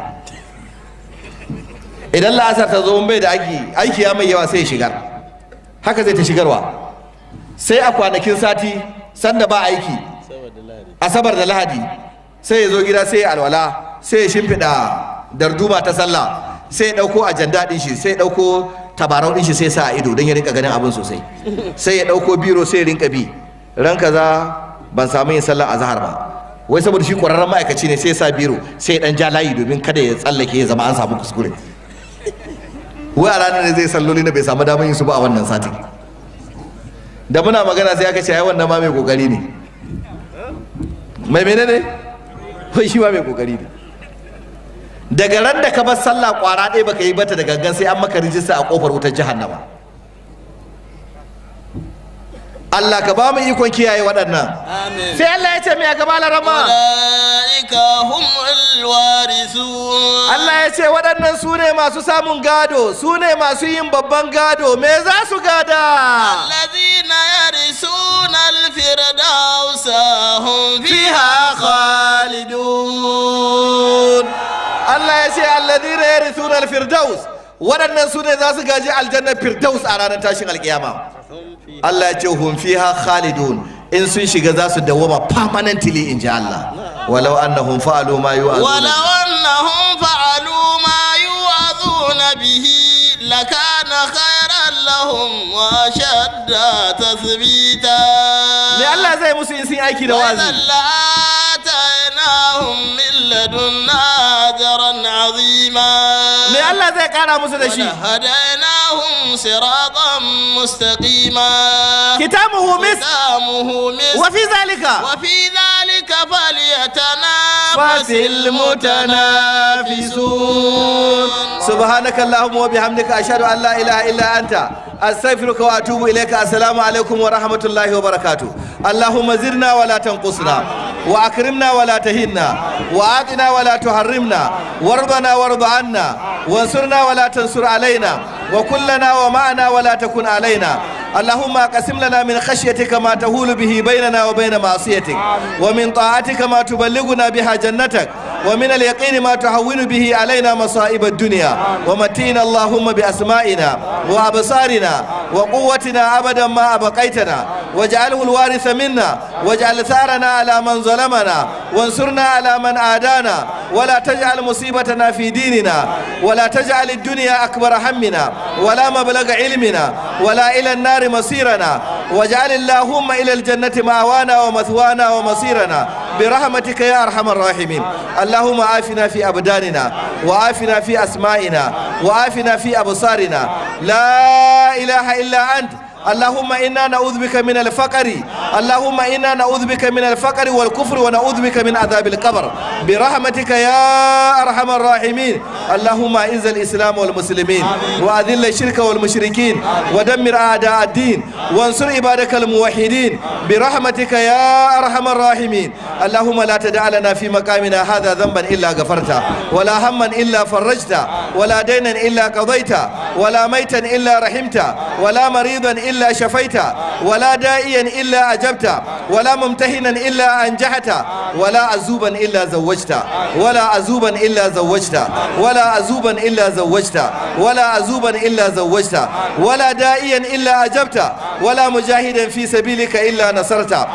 idan la'asar ta zo bai da aiki aiki ya mai yawa sai ya shigar haka zai ta shigarwa sai a kwanakin sati sanda ba aiki asabar da lahadi sai ya zo gida sai ya alwala sai ya shimfiɗa darduma ta sallah sai ya ɗauko ajanda ɗin shi sai ya ɗauko tabarau ɗin shi sai sa a ido don ya rinka ganin abin sosai sai ya ɗauko biro sai ya rinka bi ran kaza ban samu yin sallar azhar ba wai saboda shi ƙwararren ma'aikaci ne sai ya sa biro sai ya ɗan ja layi domin kada ya tsallake ya zama an samu kuskure wai a ranar ne zai salloli na bai samu damar yin su ba a wannan satin da muna magana sai aka ce ai wannan ma mai kokari ne mai menene wai shi ma mai kokari ne daga ran da ka bar sallah kwara ɗaya baka yi bata da gangan sai an maka rijista a kofar wutar jahannama Allah ka ba mu ikon kiyaye waɗannan آمين sai Allah ya ce mai a gaba larama أولئك هم الوارثون Allah ya ce waɗannan su ne masu samun gado su ne masu yin babban gado me za su gada الذين يرثون الفردوس هم fiha فيها khalidun Allah ya ce alladhina yarithuna alfirdaus waɗannan su ne za su gaji aljannar firdaus a ranar tashin alkiyama Allah ya ce hum fiha khalidun in sun shiga za su dawwama permanently in ji Allah walau annahum fa'alu ma ولو yu'azuna أنهم فعلوا ما يوعظون به لكان خيرا لهم وأشد تثبيتا me Allah zai musu in sun yi aiki da وإذا wazi لآتيناهم من لدنا أجرا عظيما me Allah zai kara musu da shi ولهديناهم صراطا مستقيما kitabuhu mis ختامه مسك wa fi zalika وفي ذلك فليتنافس fasil mutanafisun subhanaka allahumma wa bihamdika ashhadu an la ilaha illa anta astaghfiruka wa atubu ilayka assalamu alaikum wa rahmatullahi wa barakatuh allahumma zidna wa la tanqusna wa akrimna wa la tahinna wa atina wa la tuharrimna warḍana warḍ anna وانصرنا ولا تنصر علينا وكلنا ومعنا ولا تكن علينا اللهم اقسم لنا من خشيتك ما تهول به بيننا وبين معصيتك ومن طاعتك ما تبلغنا بها جنتك ومن اليقين ما تهون به علينا مصائب الدنيا ومتينا اللهم بأسمائنا وأبصارنا وقوتنا أبدا ما أبقيتنا واجعله الوارث منا واجعل ثارنا على من ظلمنا وانصرنا على من عادانا ولا تجعل مصيبتنا في ديننا ولا تجعل الدنيا أكبر همنا ولا مبلغ علمنا ولا إلى النار مصيرنا واجعل اللهم إلى الجنة مأوانا ومثوانا ومصيرنا برحمتك يا أرحم الراحمين اللهم عافنا في أبداننا وعافنا في أسمائنا وعافنا في أبصارنا لا إله إلا أنت اللهم إنا نعوذ بك من الفقر اللهم إنا نعوذ بك من الفقر والكفر ونعوذ بك من عذاب القبر برحمتك يا أرحم الراحمين اللهم أعز الإسلام والمسلمين وأذل الشرك والمشركين ودمر أعداء الدين وانصر عبادك الموحدين برحمتك يا أرحم الراحمين اللهم لا تدع لنا في مقامنا هذا ذنبا إلا غفرته ولا هما إلا فرجته ولا دينا إلا قضيته ولا ميتا إلا رحمته ولا مريضا إلا شفيته ولا دائيا إلا أجبته ولا ممتهنا إلا أنجحته ولا عزوبا إلا زوجته ولا عزوبا إلا زوجته ولا عزوبا إلا زوجته ولا عزوبا إلا زوجته ولا دائيا إلا أجبته ولا مجاهدا في سبيلك إلا نصرته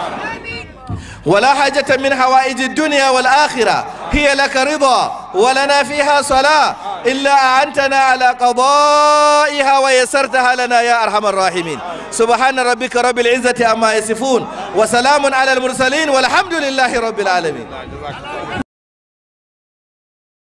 ولا حاجة من حوائج الدنيا والآخرة هي لك رضا ولنا فيها صلاة إلا أعنتنا على قضائها ويسرتها لنا يا أرحم الراحمين سبحان ربك رب العزة عما يصفون وسلام على المرسلين والحمد لله رب العالمين